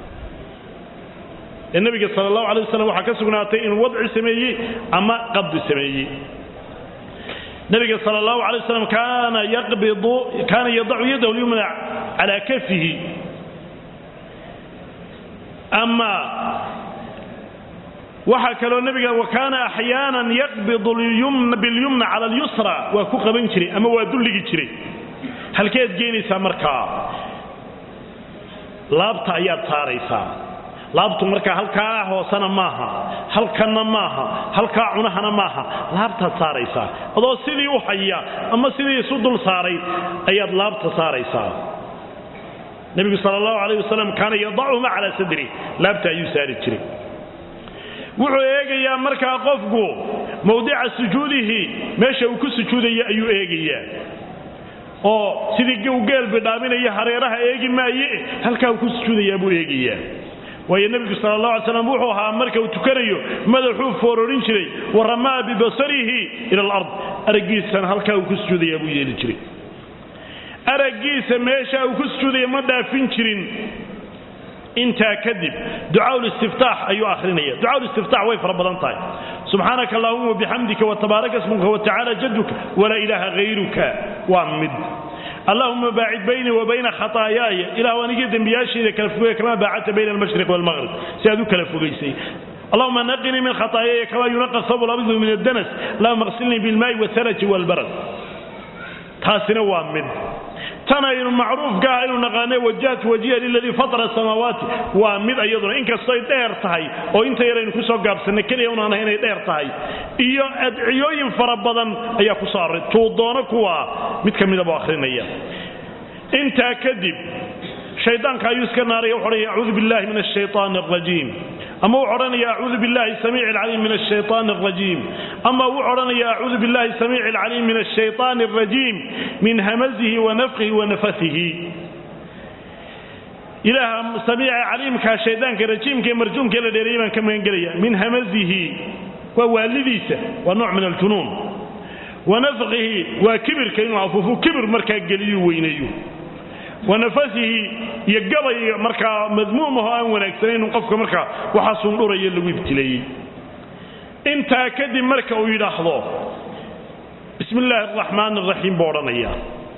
ee nebiga sala allahu alay wasalam waxaa ka sugnaatay inuu wadci sameeyey ama qabdi sameeyey nabiga sal allahu alay waslam kaana yaqbidu kaana yadacu yadahu lyumna calaa kafihi ama waxaa kaloo nabiga wa kaana axyaanan yaqbidu bilyumna cala alyusra waa ku qaban jiray ama waa dulligi jiray halkeed geenaysaa markaa laabta ayaad saaraysaa laabtu markaa halkaa hoosena maaha halkanna maaha halkaa cunahana maaha laabtaad saaraysaa adoo sidii u haya ama sidii isu dul saaray ayaad laabta saaraysaa nebigu sal allahu alayh wasalam kaana yadachuma calaa sadri laabta ayuu saari jiray wuxuu eegayaa markaa qofku mawdica sujuudihi meesha uu ku sujuudaya ayuu eegayaa oo sidii u geel bidhaaminaya hareeraha eegi maaye halkaa uu ku sujuudayaa buu eegayaa waayo nebigu sal allah alay slam wuxuu ahaa marka uu tukanayo madaxuu foororin jiray wa ramaa bibasarihi ila alard araggiisana halkaa uu ku sujuudayaa buu yeeli jiray araggiisa meesha uu ku sujuudaya ma dhaafin jirin intaa kadib ducaa'istiftaax ayuu ahrinaya ducaa'istiftaax way fara badan tahay subxaanaka allahuma wabixamdika watabaaraka smuka watacaala jaduka walaa ilaaha hayruka waa mid allahuma baacid baynii wa bayna khataayaaya ilahu anigii dembiyaashayda kala fogey kamaa baacadta bayna almashriq waalmaqrib si aad u kala fogaysay allahuma naqinii min khataayaaya kamaa yunaqa sabu labidu min addanas allahuma qsilnii bilmaa'i wasaraji waalbarad taasina waa mid tan aynu macruufka ah aynu naqaanay wajahtu wajiha liladii fatara samaawaati waa mid iyaduna inkastoy dheer tahay oo inta yaraynu kusoo gaabsanay keliya unaan ahay inay dheer tahay iyo adciyooyin fara badan ayaa ku soo array tuu doono kuwa mid ka midaba akhrinaya intaa kadib shaydaanka ayuu iska naaraya wuxu odhanaya acuudu billahi min ashaytaan alrajiim ama wuxu odhanaya acuudu billahi samiici alcaliim min ashaytaan alrajiim ama wuxu odhanaya acuudu billahi samiici alcaliim min ashaytaan alrajiim min hamazihi wa nafkihi wa nafasihi ilaaha samiica caliimka shaydaanka rajiimka ee marjuumka la dheereeyay baan ka magan gelaya min hamazihi waa waalidiisa waa nooc min aljunuun wa nafkihi waa kibirka inuu afuufu kibir markaa geliyu weyneeyo wa nafasihi iyo gabay markaa madmuumaho aan wanaagsanaynu qofka markaa waxaa sundhuraya lagu ibtileeyey intaa kadib marka uu yidhaahdo bismi illaahi araxmaan araxiim buu odhanaya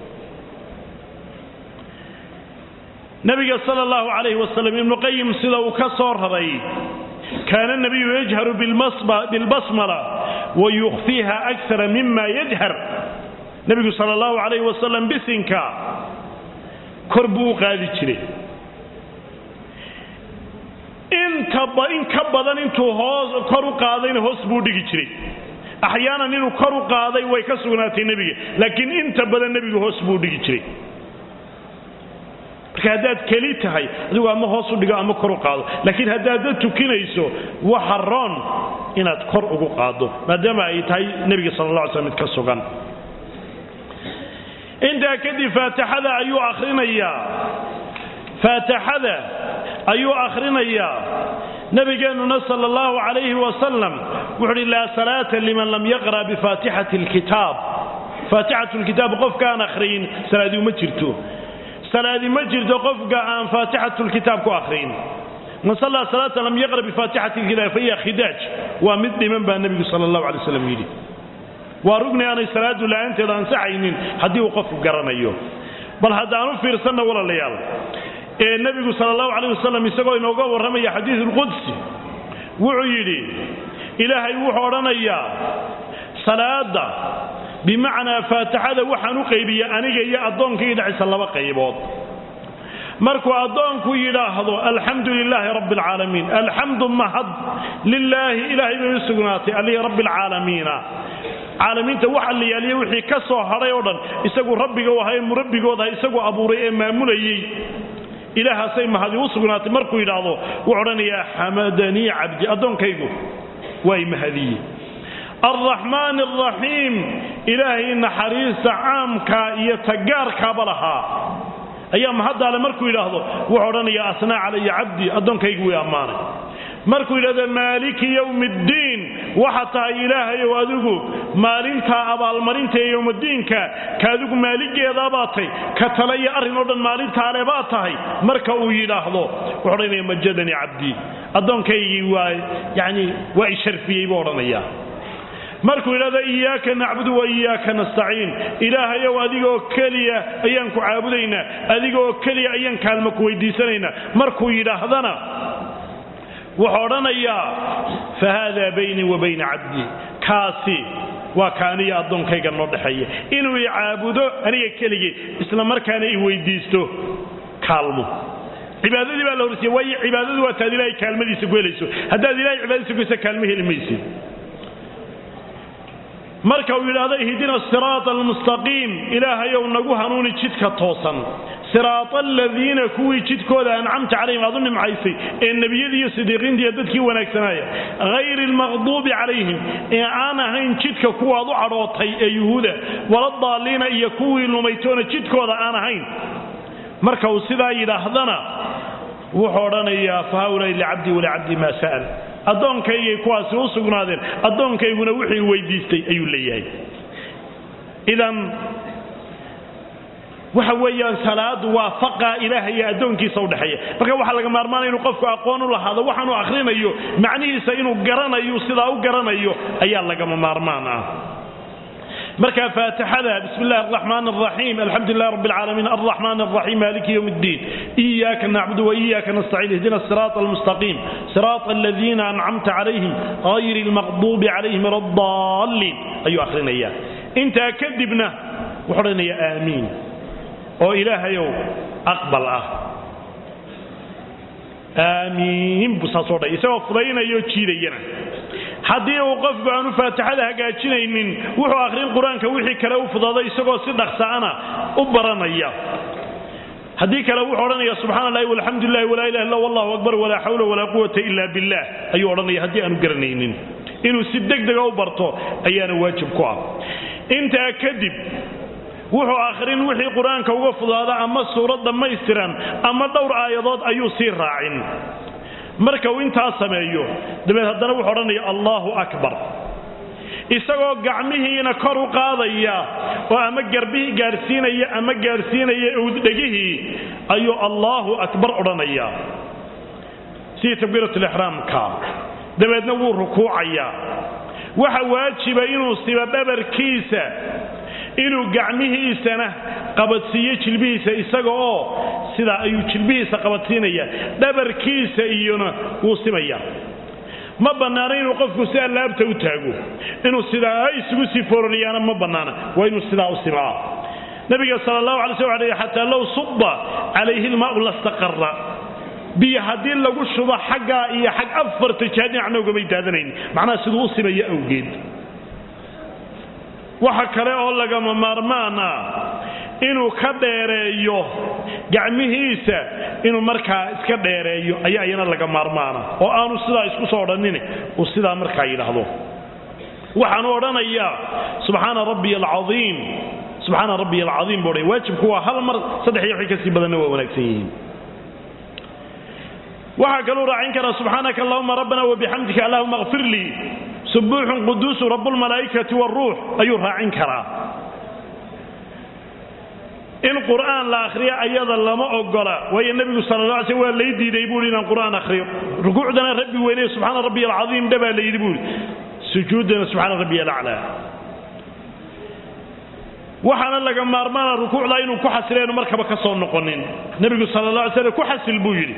nabiga sala allahu calayhi wasalam ibnu qayim sida uu ka soo raray kaana nabiyu yajharu bilbasmala wa yukhfiiha akara mima yajhar nabigu sala allahu calayhi wasalam bisinka kor buu u qaadi jiray intaba in ka badan intuu hoos kor u qaadayna hoos buu dhigi jiray axyaanan inuu kor u qaaday way ka sugnaatay nebiga laakiin inta badan nebigu hoos buu dhigi jiray marka haddaad keli tahay adigu ama hoos u dhigo ama kor u qaado laakiin haddaadda tukinayso waxa roon inaad kor ugu qaado maadaama ay tahay nebiga sala alla alay slam mid ka sugan intaa kadib faatixada ayuu akhrinayaa faatixada ayuu akhrinayaa nabigeennuna sala allahu calayhi wasalam wuxu uhi laa salaata liman lam yaqra' bifaatixati alkitaab faatixatu lkitaab qofka aan akhriyin salaadii uma jirto salaadi ma jirto qofka aan faatixatu lkitaab ku akhriyin man sallaa salaatan lam yaqra bifaatixati lkitaab fahiya khidaaj waa mid dhiman baa nebigu sala allahu alay waslam yidhi waa rugni aanay salaadu la'aanteeda ansaxaynin haddii uu qofku garanayo bal haddaanu fiirsanna walaalayaal ee nebigu sala allahu calayh wasalam isagoo inooga warramaya xadiidu lqudsi wuxuu yidhi ilaahay wuxuu odhanayaa salaada bimacnaa faatixada waxaan u qaybiya aniga iyo addoonkayga dhexaysa laba qaybood markuu addoonku yidhaahdo alxamdu lilaahi rabbi alcaalamiin alxamdu mahad lilaahi ilaahay bay u sugnaatay allihii rabbi alcaalamiina caalamiinta waxa la yaaliya wixii ka soo hadhay oo dhan isagu rabbiga u ahaa ee murabbigoodaha isagu abuuray ee maamulayey ilaahaasay mahadi u sugnaatay markuu yidhaahdo wuxuu odhanayaa xamadanii cabdi addoonkaygu waa i mahadiye alraxmaan alraxiim ilaahay naxariista caamkaa iyo tagaarkaaba lahaa ayaa mahaddaale markuu yidhaahdo wuxuu odhanayaa asnaa calaya cabdi addoonkaygu way ammaanay markuu yidhahdo maaliki yowmi ddiin waxa tahay ilaahayow adigu maalintaa abaalmarinta ee yowmadiinka ka adigu maaligeedaabaa tay ka tale iyo arrin oo dhan maalintaale baa tahay marka uu yidhaahdo wuxuu odhanaya majadanii cabdii addoonkaygii waa yani waa i sharfiyey buu odhanayaa markuu yidhahdo iyaaka nacbudu wa iyaaka nastaciin ilaahayow adigaoo keliya ayaan ku caabudaynaa adigaoo keliya ayaan kaalmo ku weydiisanaynaa markuu yidhaahdana wuxuu odhanayaa fa haadaa baynii wa bayna cabdii kaasi waa ka aniga addoonkayga noo dhexeeya inuu i caabudo aniga keligii isla markaana i weydiisto kaalmo cibaadadii baa la horsiiya waayo cibaadadu waa taad ilahay kaalmadiisa ku helayso haddaad ilahay cibaadadiisa ku heysa kaalmo heli maysid marka uu yidhaahdo ihdina siraata almustaqiim ilaahayow nagu hanuuni jidka toosan siraata aladiina kuwii jidkooda ancamta calayhim aad u nimcaysay ee nebiyadii iyo sidiiqiinta iyo dadkii wanaagsanaaya hayri almaqduubi calayhim ee aan ahayn jidka kuwaad u cadhootay ee yuhuuda waladaalliina iyo kuwii lumaytoona jidkooda aan ahayn marka uu sidaa yidhaahdana wuxuu odhanayaa fa haulaai licabdii walicabdii maa sa'al addoonkaygay kuwaasi u sugnaadeen addoonkayguna wixii weydiistay ayuu leeyahay idan waxa weeyaan salaadu waa faqa ilaaha iyo addoonkiisa udhexeeya marka waxaa laga maarmaanaya inuu qofku aqoon u lahaado waxaanuu akhrinayo macnihiisa inuu garanayo sidaa u garanayo ayaa lagama maarmaan ah marka faatixada bismi illahi araxmaan araxiim alxamdu lilah rabbi alcaalamiin alraxmaan araxiim maliki yowm ddiin iyaaka nacbudu waiyaka nastaciin ihdina siraata almustaqiim siraata aladiina ancamta calayhim hayri almaqduubi calayhim waladaalliin ayuu akhrinaya intaa kadibna wuxuu odhanaya aamiin oo ilaahayow aqbal ah aamiin buu saasoo dhay isagoo fudaynayoo jiidayana haddii uu qofku aanu faatixada hagaajinaynin wuxuu akhrin qur-aanka wixii kale u fudaaday isagoo si dhaqsa'ana u baranaya haddii kale wuxuu odhanaya subxana allahi walxamdu lilahi walaa ilaha illa wallahu akbar walaa xawla walaa quwata ila billah ayuu odhanaya haddii aanu garanaynin inuu si degdega u barto ayaana waajib ku ah intaa kadib wuxuu akhrin wixii qur-aanka uga fudaada ama suurad dhammaystiran ama dhowr aayadood ayuu sii raacin marka uu intaa sameeyo dabeed haddana wuxuu odhanaya allahu akbar isagoo gacmihiina kor u qaadaya oo ama garbihii gaadhsiinaya ama gaadhsiinaya owddhegihii ayuu allahu akbar odhanaya sidii takbiiratulixraamka dabeedna wuu rukuucayaa waxa waajiba inuu siba dhabarkiisa inuu gacmihiisana qabadsiiyo jilbihiisa isaga oo sidaa ayuu jilbihiisa qabadsiinaya dhabarkiisa iyona wuu simaya ma bannaana inuu qofku sidaa laabta u taago inuu sidaa isugu sii fooranayaana ma bannaana waa inuu sidaa u simaa nabiga sal allahu alay sl l xataa low suba calayhi lmaau lastaqara biyo haddii lagu shubo xaggaa iyo xag afarta jiha dhinacna ugamay daadanayn macnaha siduu u simaya awgeed waxa kale oo lagama maarmaan ah inuu ka dheereeyo gacmihiisa inuu markaa iska dheereeyo ayaa iyana laga maarmaana oo aanu sidaa isku soo odhanin uu sidaa markaa yidhaahdo waxaanu odhanayaa subxaana rabbiy alcaiim subxaana rabbiy alcaiim buu odhanaya waajibku waa hal mar saddex iyo wixii kasii badanna waa wanaagsan yihiin waxaa kaluu raacin karaa subxaanaka allahuma rabbana wabixamdika allahuma kfir lii subuuxun quduusu rabbulmalaa'ikati waruux ayuu raacin karaa in qur'aan la akhriyo ayada lama ogola waayo nebigu sala la alay sl waa lay diiday buuhi inaan qur'aan akhriyo rukuucdana rabbi weyneye subxaana rabbiy alcadiim dhe baa la yidhi buuhi sujuuddana subxaana rabbiy alaclaa waxaana laga maarmaana rukuucda inuu ku xasileenu markaba ka soo noqonin nebigu sala la alay slam ku xasil buu yidhi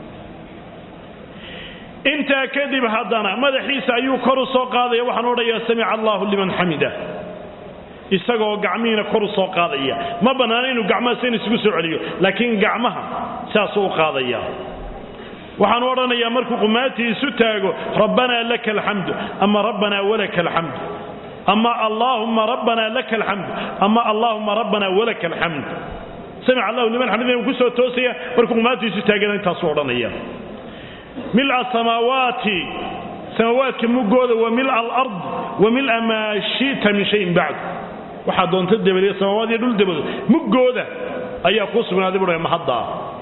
intaa kadib haddana madaxiisa ayuu kor u soo qaadaya waxaan odhayaa samica allahu liman xamida isagoo gacmihiina kor u soo qaadaya ma bannaana inuu gacmaha sen isugu soo celiyo laakiin gacmaha saasuu u qaadaya waxaanu odhanayaa markuu qumaatii isu taago rabbanaa laka alxamdu ama rabbanaa walaka alxamdu ama allaahumma rabbanaa laka alxamdu ama allaahumma rabbanaa walaka alxamd samica allahu liman xamida uu ku soo toosaya markuu qumaatii isu taagana intaasuu odhanaya mila samaawaati samaawaadka mugooda wa mila alard wa mila maa shita min shayin bacd waxaa doonta dabadiya samaawaad iyo dhul dabadood muggooda ayaa kuu sugnaaday buha mahaddaa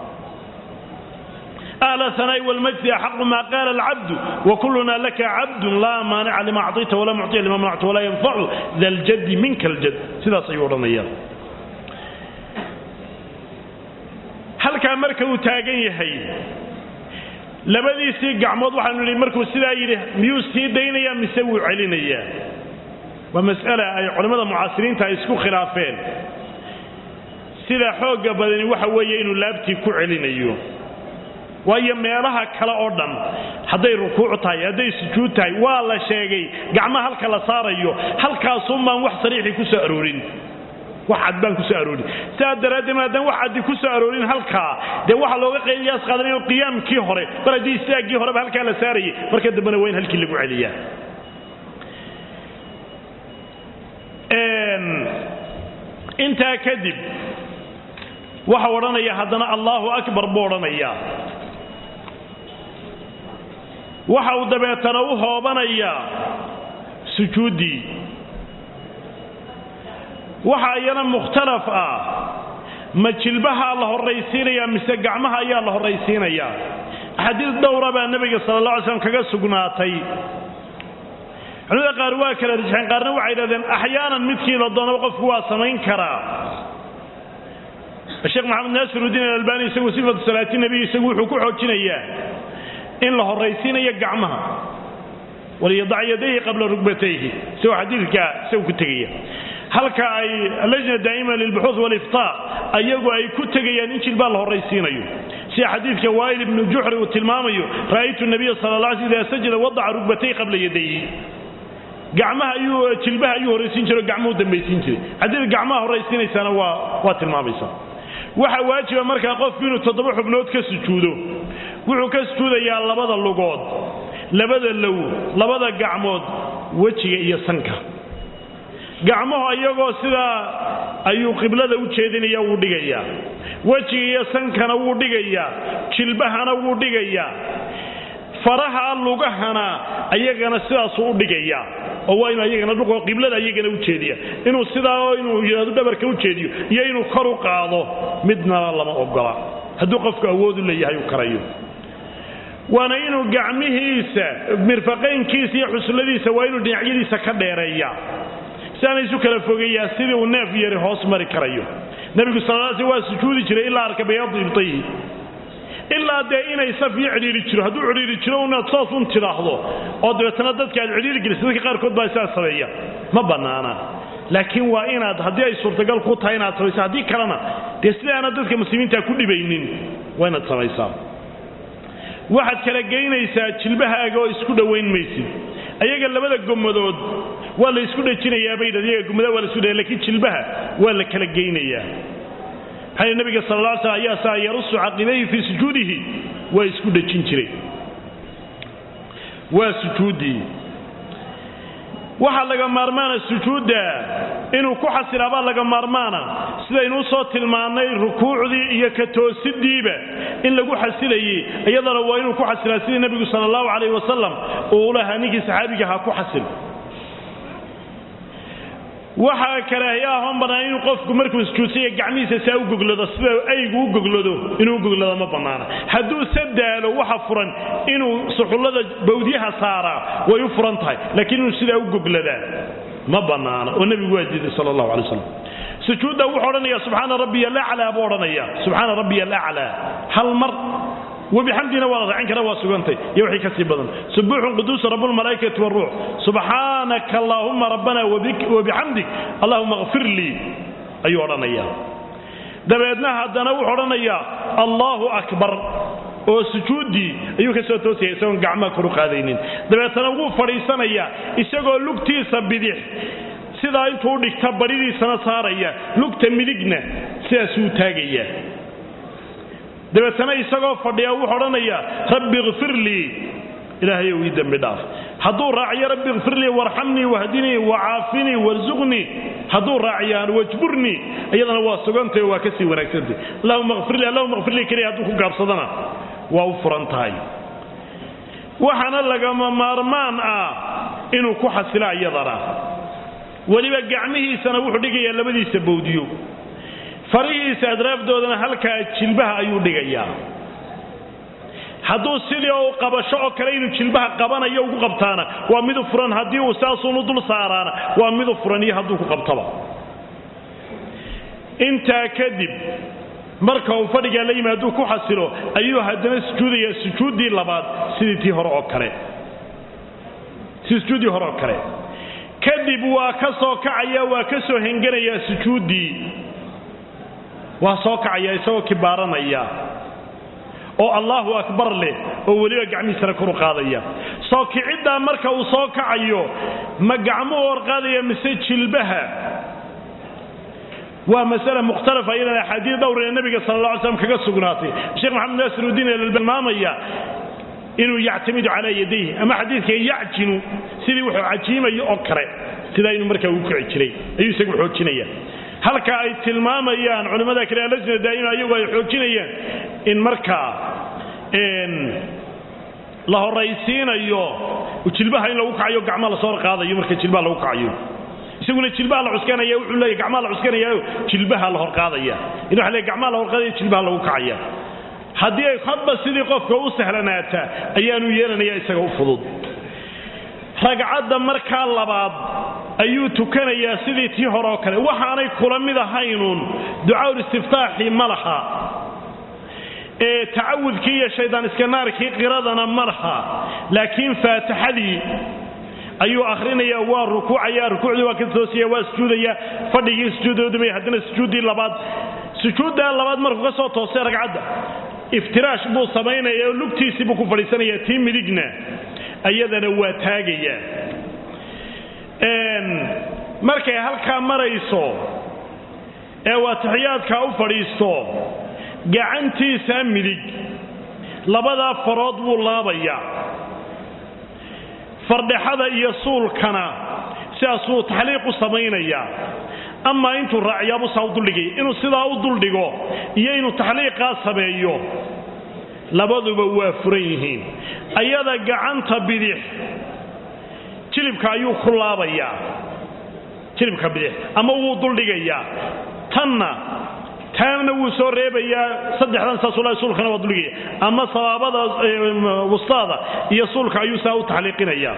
أهل الثناء والمجد أحق ما قال العبد وكلنا لك عبد لا مانع لما أعطيت ولا معطي لما منعت ولا ينفع ذا الجد منك الجد سيدا سيورنا إياه halkaa marka uu taagan yahay labadiisii gacmood waxaanu nihi markuu sidaa yidhi miyuu sii daynayaa mise wuu celinayaa waa mas'ala ay culimmada mucaasiriinta ay isku khilaafeen sida xoogga badani waxa weeye inuu laabtii ku celinayo waayo meelaha kale oo dhan hadday rukuuc tahay hadday sujuud tahay waa la sheegay gacmaha halka la saarayo halkaasuunbaan wax sariixii ku soo aroorin wax cad baan ku soo aroorin sidaa daraaddeed maadaama wax caddi ku soo aroorin halkaa dee waxaa looga qayliyaas qaadanayo qiyaamkii hore mar haddii istaaggii horeba halkaa la saarayay marka dambena waa in halkii lagu celiyaa intaa kadib waxa odhanaya haddana allaahu akbar buu odhanayaa waxa uu dabeetana u hoobanayaa sujuuddii waxa iyana mukhtalaf ah ma jilbahaa la horraysiinayaa mise gacmaha ayaa la horraysiinayaa axaadiis dhowra baa nebiga sala alla alay slam kaga sugnaatay culimada qaar waa kala rajxeen qaarna waxay yidhahdeen axyaanan midkii la doonaba qofku waa samayn karaa sheekh maxamed naasirudiin alalbani isagu sifatu salaati nebiy isagu wuxuu ku xoojinayaa in la horraysiinayo gacmaha waliyadac yadayhi qabla rugbatayhi isagoo xadiidka isagu ku tegaya halka ay lajna daa'ima lilbuxuuth waliftaa ayagu ay ku tegayaan in jilbaa la horraysiinayo sida xadiidka waa'il ibnu juxri uu tilmaamayo ra'aytu nabiya sala la alay sl idaa sajada wadaca rugbatay qabla yadayhi gacmaha ayuu jilbaha ayuu horraysiin jiray o gacmuhu dambaysiin jiray haddii gacmaha horraysiinaysaana waa waa tilmaamaysa waxaa waajiba markaa qofku inuu toddoba xubnood ka sujuudo wuxuu ka sujuudayaa labada lugood labada low labada gacmood wejiga iyo sanka gacmuhu iyagoo sidaa ayuu qiblada u jeedinaya wuu dhigayaa wejiga iyo sankana wuu dhigayaa jilbahana wuu dhigayaa faraha lugahana ayagana sidaasuu u dhigayaa oo waa inuu ayagana dhuqo qiblada ayagana u jeediya inuu sidaa inuu yidhahdo dhabarka u jeediyo iyo inuu kor u qaado midnaba lama ogola hadduu qofku awood u leeyahay uu karayo waana inuu gacmihiisa mirfaqaynkiisa iyo xusladiisa waa inuu dhinacyadiisa ka dheereeya siaana isu kala fogeeyaa sidii uu neef yari hoos mari karayo nebigu sal sl waa sujuudi jiray ilaa arka bayaadu ibtayhi ilaa dee inay saf iyo cidhiiri jiro hadduu cidhiiri jiro inaad soos un tidhaahdo oo dabeetana dadka aad cidhiiri gelisa dadka qaarkood baa sidaas sameeya ma bannaana laakiin waa inaad haddii ay suurtagal ku tahay inaad samaysa haddii kalena dee sidaana dadka muslimiinta ku dhibaynin waa inaad samaysaa waxaad kala geynaysaa jilbahaaga oo isku dhowayn maysid ayaga labada gomadood waa la isku dhejinayaa bay yidhahd iyaga gomadaha waa la isku dhejinaya lakiin jilbaha waa la kala geynayaa maxaa nabiga sal alla alay slam ayaa saa yarusu caqibayhi fii sujuudihi waa isku dhejin jiray waa sujuuddii waxaa laga maarmaana sujuudda inuu ku xasilaabaa laga maarmaana sidaynu usoo tilmaannay rukuucdii iyo ka toosidiiba in lagu xasilayey iyadana waa inuu ku xasilaa sidii nebigu sala allahu calayh wasalam uu lahaa ninkii saxaabiga ahaa ku xasil waxaa karaahiyaahoon bannaan inuu qofku markuu sujuudsanya gacmihiisa saa u goglado sida aygu u goglado inuu u goglado ma bannaana hadduu se daalo waxa furan inuu suxullada bawdyaha saaraa way u furan tahay laakiin inuu sidaa u gogladaa ma bannaana oo nebigu waa diiday sala allahu alay wasalam sujuudda wuxuu odhanaya subxaana rabbiya alaclaa buu odhanaya subxaana rabbiya alaclaa hal mar wabixamdina waa la raacin kara waa sugantay iyo wixii ka sii badan subuuxun quduusu rabbulmalaa'ikati waruux subxaanaka allaahumma rabbana wabixamdik allahuma kfir lii ayuu odhanaya dabeedna haddana wuxuu odhanayaa allaahu akbar oo sujuuddii ayuu ka soo toosaya isagoon gacmaha koru qaadaynin dabeetana wuu fadhiisanayaa isagoo lugtiisa bidix sidaa intuu u dhigta baridiisana saaraya lugta midigna sidaasuu taagayaa dabeetana isagoo fadhiya wuxuu odhanayaa rabbi kfir lii ilaahayow ii dembi dhaaf hadduu raaciyo rabbi kfir lii warxamnii wahdinii wacaafinii warsuqnii hadduu raaciyaan wajburnii iyadana waa sugantay oo waa ka sii wanaagsantay allahuma kfir lii allahuma kfir lii keliya hadduu ku gaabsadana waa u furan tahay waxaana lagama maarmaan ah inuu ku xasilo iyadana weliba gacmihiisana wuxuu dhigayaa labadiisa bowdiyo farihiisa adraafdoodana halkaa jilbaha ayuu dhigayaa hadduu sidii u qabasho oo kale inuu jilbaha qabanayo ugu qabtaana waa midu furan haddii uu saasuunu dul saaraana waa midu furan iyo hadduu ku qabtaba intaa kadib marka uu fadhigaa la yimi hadduu ku xasilo ayuu haddana sujuudaya sujuuddii labaad sidii tii hore oo kale sidii sujuuddii hore oo kale kadib waa ka soo kacaya waa ka soo henganayaa sujuuddii waa soo kacaya isagoo kibaaranaya oo allaahu akbar leh oo weliba gacmihiisana koru qaadaya soo kiciddaa marka uu soo kacayo ma gacmuhu horqaadaya mise jilbaha waa masale mukhtalafa iyadana axaadiis dhowr ee nabiga sala alla alay slam kaga sugnaatay sheekh maxamed naasirudiin eelmaamaya inuu yactamidu calaa yadayhi ama xadiidka yacjinu sidii wuxuu cajiimayo oo kale sidaa inuu markaa ugu kici jiray ayuu isagu xoojinaya halka ay tilmaamayaan culimmada kale alajna daa'ima ayagu ay xoojinayaan in markaa la horaysiinayo jilbaha in lagu kacayo gacmaha lasoo horqaadayo marka jilbaha lagu kacayo isaguna jilbaha la cuskanaya wuxuu leeyahy gacmaha la cuskanayaayo jilbaha la horqaadaya in waxa leeyahy gacmaha la horqaadaya jilbaha lagu kacaya haddii ay hadba sidii qofka u sahlanaata ayaanu yeelanaya isaga u fudud ragcadda markaa labaad ayuu tukanayaa sidii tii hore oo kale waxaanay kula mid ahaynuun ducaul istiftaaxii ma laha ee tacawudkii iyo shaydaan iskanaarkii qiradana ma laha laakiin faatixadii ayuu akhrinaya waa rukuucaya rukuucdii waa ka toosaya waa sujuudaya fadhigii sujuudoodumaya haddana sujuuddii labaad sujuuddaa labaad markuu ka soo toosay ragcadda iftiraash buu samaynaya oo lugtiisii buu ku fadhiisanaya tii midigna ayadana waa taagaya markay halkaa marayso ee waatixiyaadkaa u fadhiisto gacantiisa midig labadaa farood buu laabayaa fardhexada iyo suulkana sidaasuu taxliiq u samaynayaa amaa intuu raaciyaabuu saa u duldhigaya inuu sidaa u duldhigo iyo inuu taxliiqaa sameeyo labaduba waa furan yihiin ayada gacanta bidix jilibka ayuu ku laabayaa jilibka bidix ama wuu duldhigayaa tanna taana wuu soo reebayaa saddexdan saasula suulkana waa duldhigaya ama sabaabada wustaada iyo suulka ayuu saa u taxliiqinayaa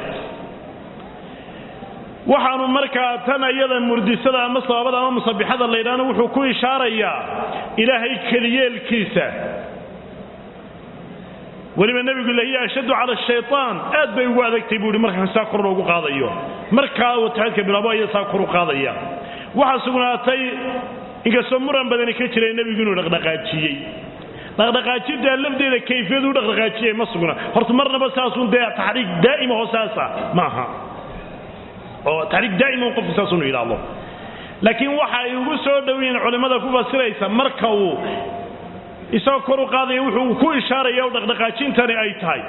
waxaanu markaa tan ayada murdisada ama sabaabada ama musabixada laydhaana wuxuu ku ishaarayaa ilaahay keliyeelkiisa weliba nebigu lahiya ashaddu cala shaytaan aad bay ugu adagtay buu ihi marka saa kor loogu qaadayo markaa wataxadka bilaabo aya saa kor u qaadaya waxaa sugnaatay inkastoo muran badani ka jiray nebigu inuu dhaqdhaqaajiyey dhaqdhaqaajintaa lafdeeda kayfiyadu u dhaqdhaqaajiyay ma sugna horta marnaba saasun dee taxriik daa'ima oo saasa ma aha oo taxriik daa'ima qofku saasunu yidhaahdo laakiin waxa ay ugu soo dhowiyiin culimmada ku fasiraysa marka uu isagoo kor u qaadaya wuxuu ku ishaaraya o dhaqdhaqaajintani ay tahay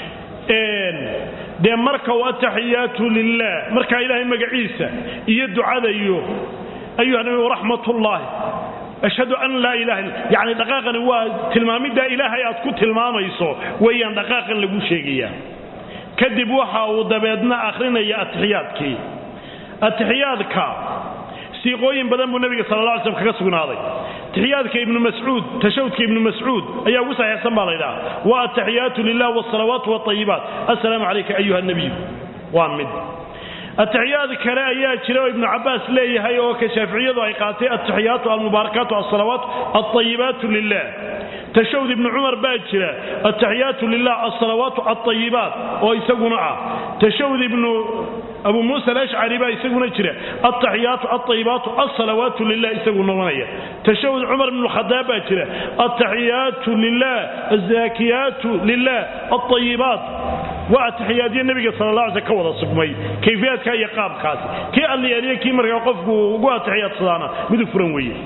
dee marka uu ataxiyaatu lilah markaa ilaahay magaciisa iyo ducada iyo ayuha nabi raxmatullaahi ashhadu an laa ilaha illa yacni dhaqaaqani waa tilmaamiddaa ilaahay aad ku tilmaamayso weeyaan dhaqaaqan lagu sheegaya kadib waxa uu dabeedna akhrinaya atixiyaadkii atixiyaadka siiqooyin badan buu nabiga sal la alay slam kaga sugnaaday taxiyaadka ibnu mascuud tashawdka ibnu mascuud ayaa ugu saxiixsan baa la ydhaha wa ataxiyaatu lilah wsalawaatu wاطayibaat assalaamu calayka ayuha nabiy waa mid atixiyaad kale ayaa jira oo ibnu cabaas leeyahay oo ka shaaficiyadu ay qaatay atixiyaatu almubaarakaatu alsalawaat alطayibaatu lilah tashawd ibnu cumar baa jira ataxiyaatu lilah alsalawaatu alطayibaat oo isaguna ah tashawd ibnu abu muusa alashcari baa isaguna jira altaxiyaatu alطayibaatu alsalawaatu lilah isagu noqonaya tashawud cumar ibn khadaab baa jira altaxiyaatu lilah azaakiyaatu lilah alطayibaat waa ataxiyaadyo nebiga sala la alay ka wada sugmay kayfiyaadka iyo qaabkaasi kii alliyaaliyo kii markaa qofku ugu atixiyaadsadaana midu furan weeye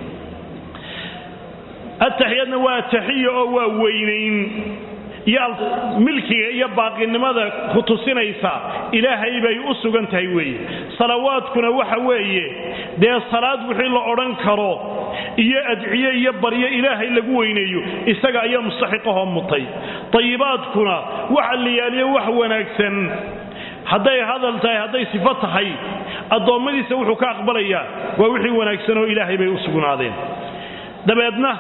ataxiyaadna waa taxiya oo waa weynayn iyo milkiga iyo baaqinimada ku tusinaysa ilaahay bay u sugan tahay weeye salawaadkuna waxa weeye dee salaad wixii la odhan karo iyo adciye iyo baryo ilaahay lagu weyneeyo isaga ayaa mustaxiqahoo mutay tayibaadkuna waxa la yaaliyo wax wanaagsan hadday hadal tahay hadday sifo tahay addoommadiisa wuxuu ka aqbalayaa waa wixii wanaagsanoo ilaahay bay u sugnaadeen dabeedna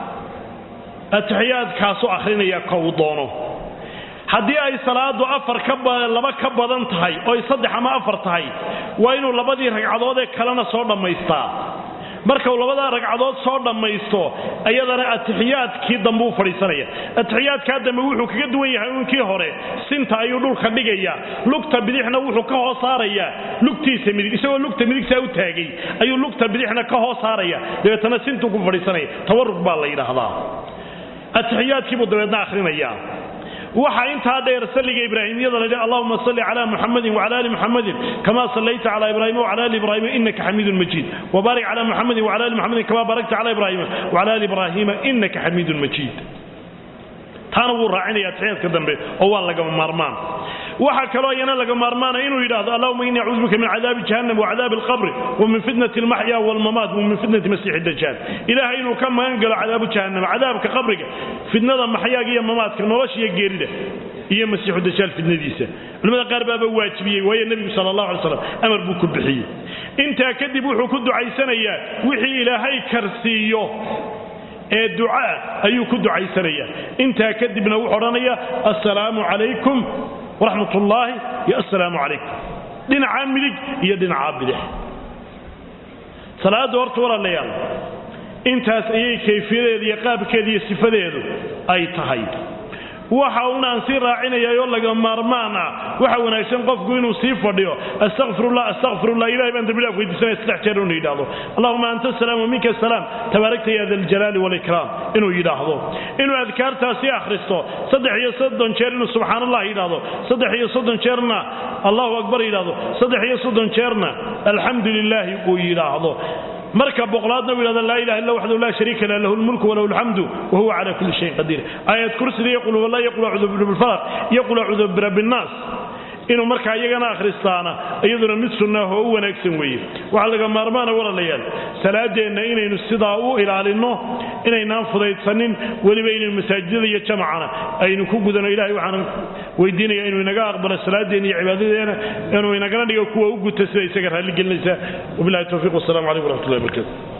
atixiyaadkaasu akhrinaya ka uu doono haddii ay salaadu afar kalaba ka badan tahay oo ay saddex ama afar tahay waa inuu labadii ragcadood ee kalena soo dhammaystaa marka uu labadaa ragcadood soo dhammaysto ayadana atixiyaadkii dambe u fadhiisanaya atixiyaadkaa dambe wuxuu kaga duwan yahay unkii hore sinta ayuu dhulka dhigaya lugta bidixna wuxuu ka hoos saarayaa lugtiisa midig isagoo lugta midigtaa u taagay ayuu lugta bidixna ka hoos saaraya dabeetana sintuu ku fadhiisanaya tawarug baa la yidhaahdaa atixiyaadkiibuu dabeedna ahrinayaa waxaa intaa dheer salliga ibraahimiyada la allahuma salli cala muxamadin wcala ali muxamadin kama sallayta cala ibrahima wcala ali ibrahima inaka xamiidun majiid wbaarik cala muxamadin wcala ali muxamadin kama baarakta cala ibrahima wcala ali ibrahima inaka xamiidun majiid taana wuu raacinaya atixiyaadka dambe oo waa lagama maarmaan waxaa kaloo iyana laga maarmaana inuu yidhaahdo allahuma ini acuudu bika min cadaabi jahannam wacadaabi alqabri wamin fitnati almaxya walmamaat wamin fitnati masiixi dajaal ilaahay inuu ka magan galo cadaabu jahannam cadaabka qabriga fitnada maxyaaga iyo mamaadka nolosha iyo geerida iyo masiixu dajaal fitnadiisa culimada qaar baaba waajibiyey waayo nebigu sala allah alay slam amar buu ku bixiyey intaa kadib wuxuu ku ducaysanayaa wixii ilaahay karsiiyo ee ducaa ayuu ku ducaysanayaa intaa kadibna wuxuu odhanaya assalaamu calaykum waraxmat ullaahi iyo assalaamu calaykum dhinacaa midig iyo dhinacaa bidix salaadda horta walaalayaal intaas ayay kayfiyadeeda iyo qaabkeeda iyo sifadeedu ay tahay waxa uun aan sii raacinayaayoo laga maarmaan ah waxa wanaagsan qofku inuu sii fadhiyo astaqfirullah astaqfirullah ilahay baan dambilaaf weydiisanaya saddex jeer inuu yidhaahdo allahuma anta asalaam wa minka asalaam tabaarakta ya da aljalaali walikraam inuu yidhaahdo inuu adkaartaasi akhristo saddex iyo soddon jeer inuu subxaan allah yidhaahdo saddex iyo soddon jeerna allahu akbar yidhaahdo saddex iyo soddon jeerna alxamdu lilaahi uu yidhaahdo marka boqolaadna uu yidhahdo laa ilaha illa waxdahu laa shariika lah lahu lmulku walahu alxamdu wa huwa cala kulli shayin qadiir aayad kursida iyo qul huwallah iyo qul acuudu birabbilfalaq iyo qul acuudu birabbilnaas inuu markaa iyagana akhristaana iyaduna mid sunnaah oo u wanaagsan weeye waxaa laga maarmaana walaalayaal salaadeenna inaynu sidaa u ilaalinno inaynaan fudaydsanin weliba inaynu masaajidada iyo jamacana aynu ku gudano ilahay waxaan weydiinaya inuu inaga aqbalo salaadeenna iyo cibaadadeena inuu inagana dhigo kuwa u guta sida isaga raalli gelinaysa wabilahi towfiiq wassalamu calaykum waraxmatullahi barakaatu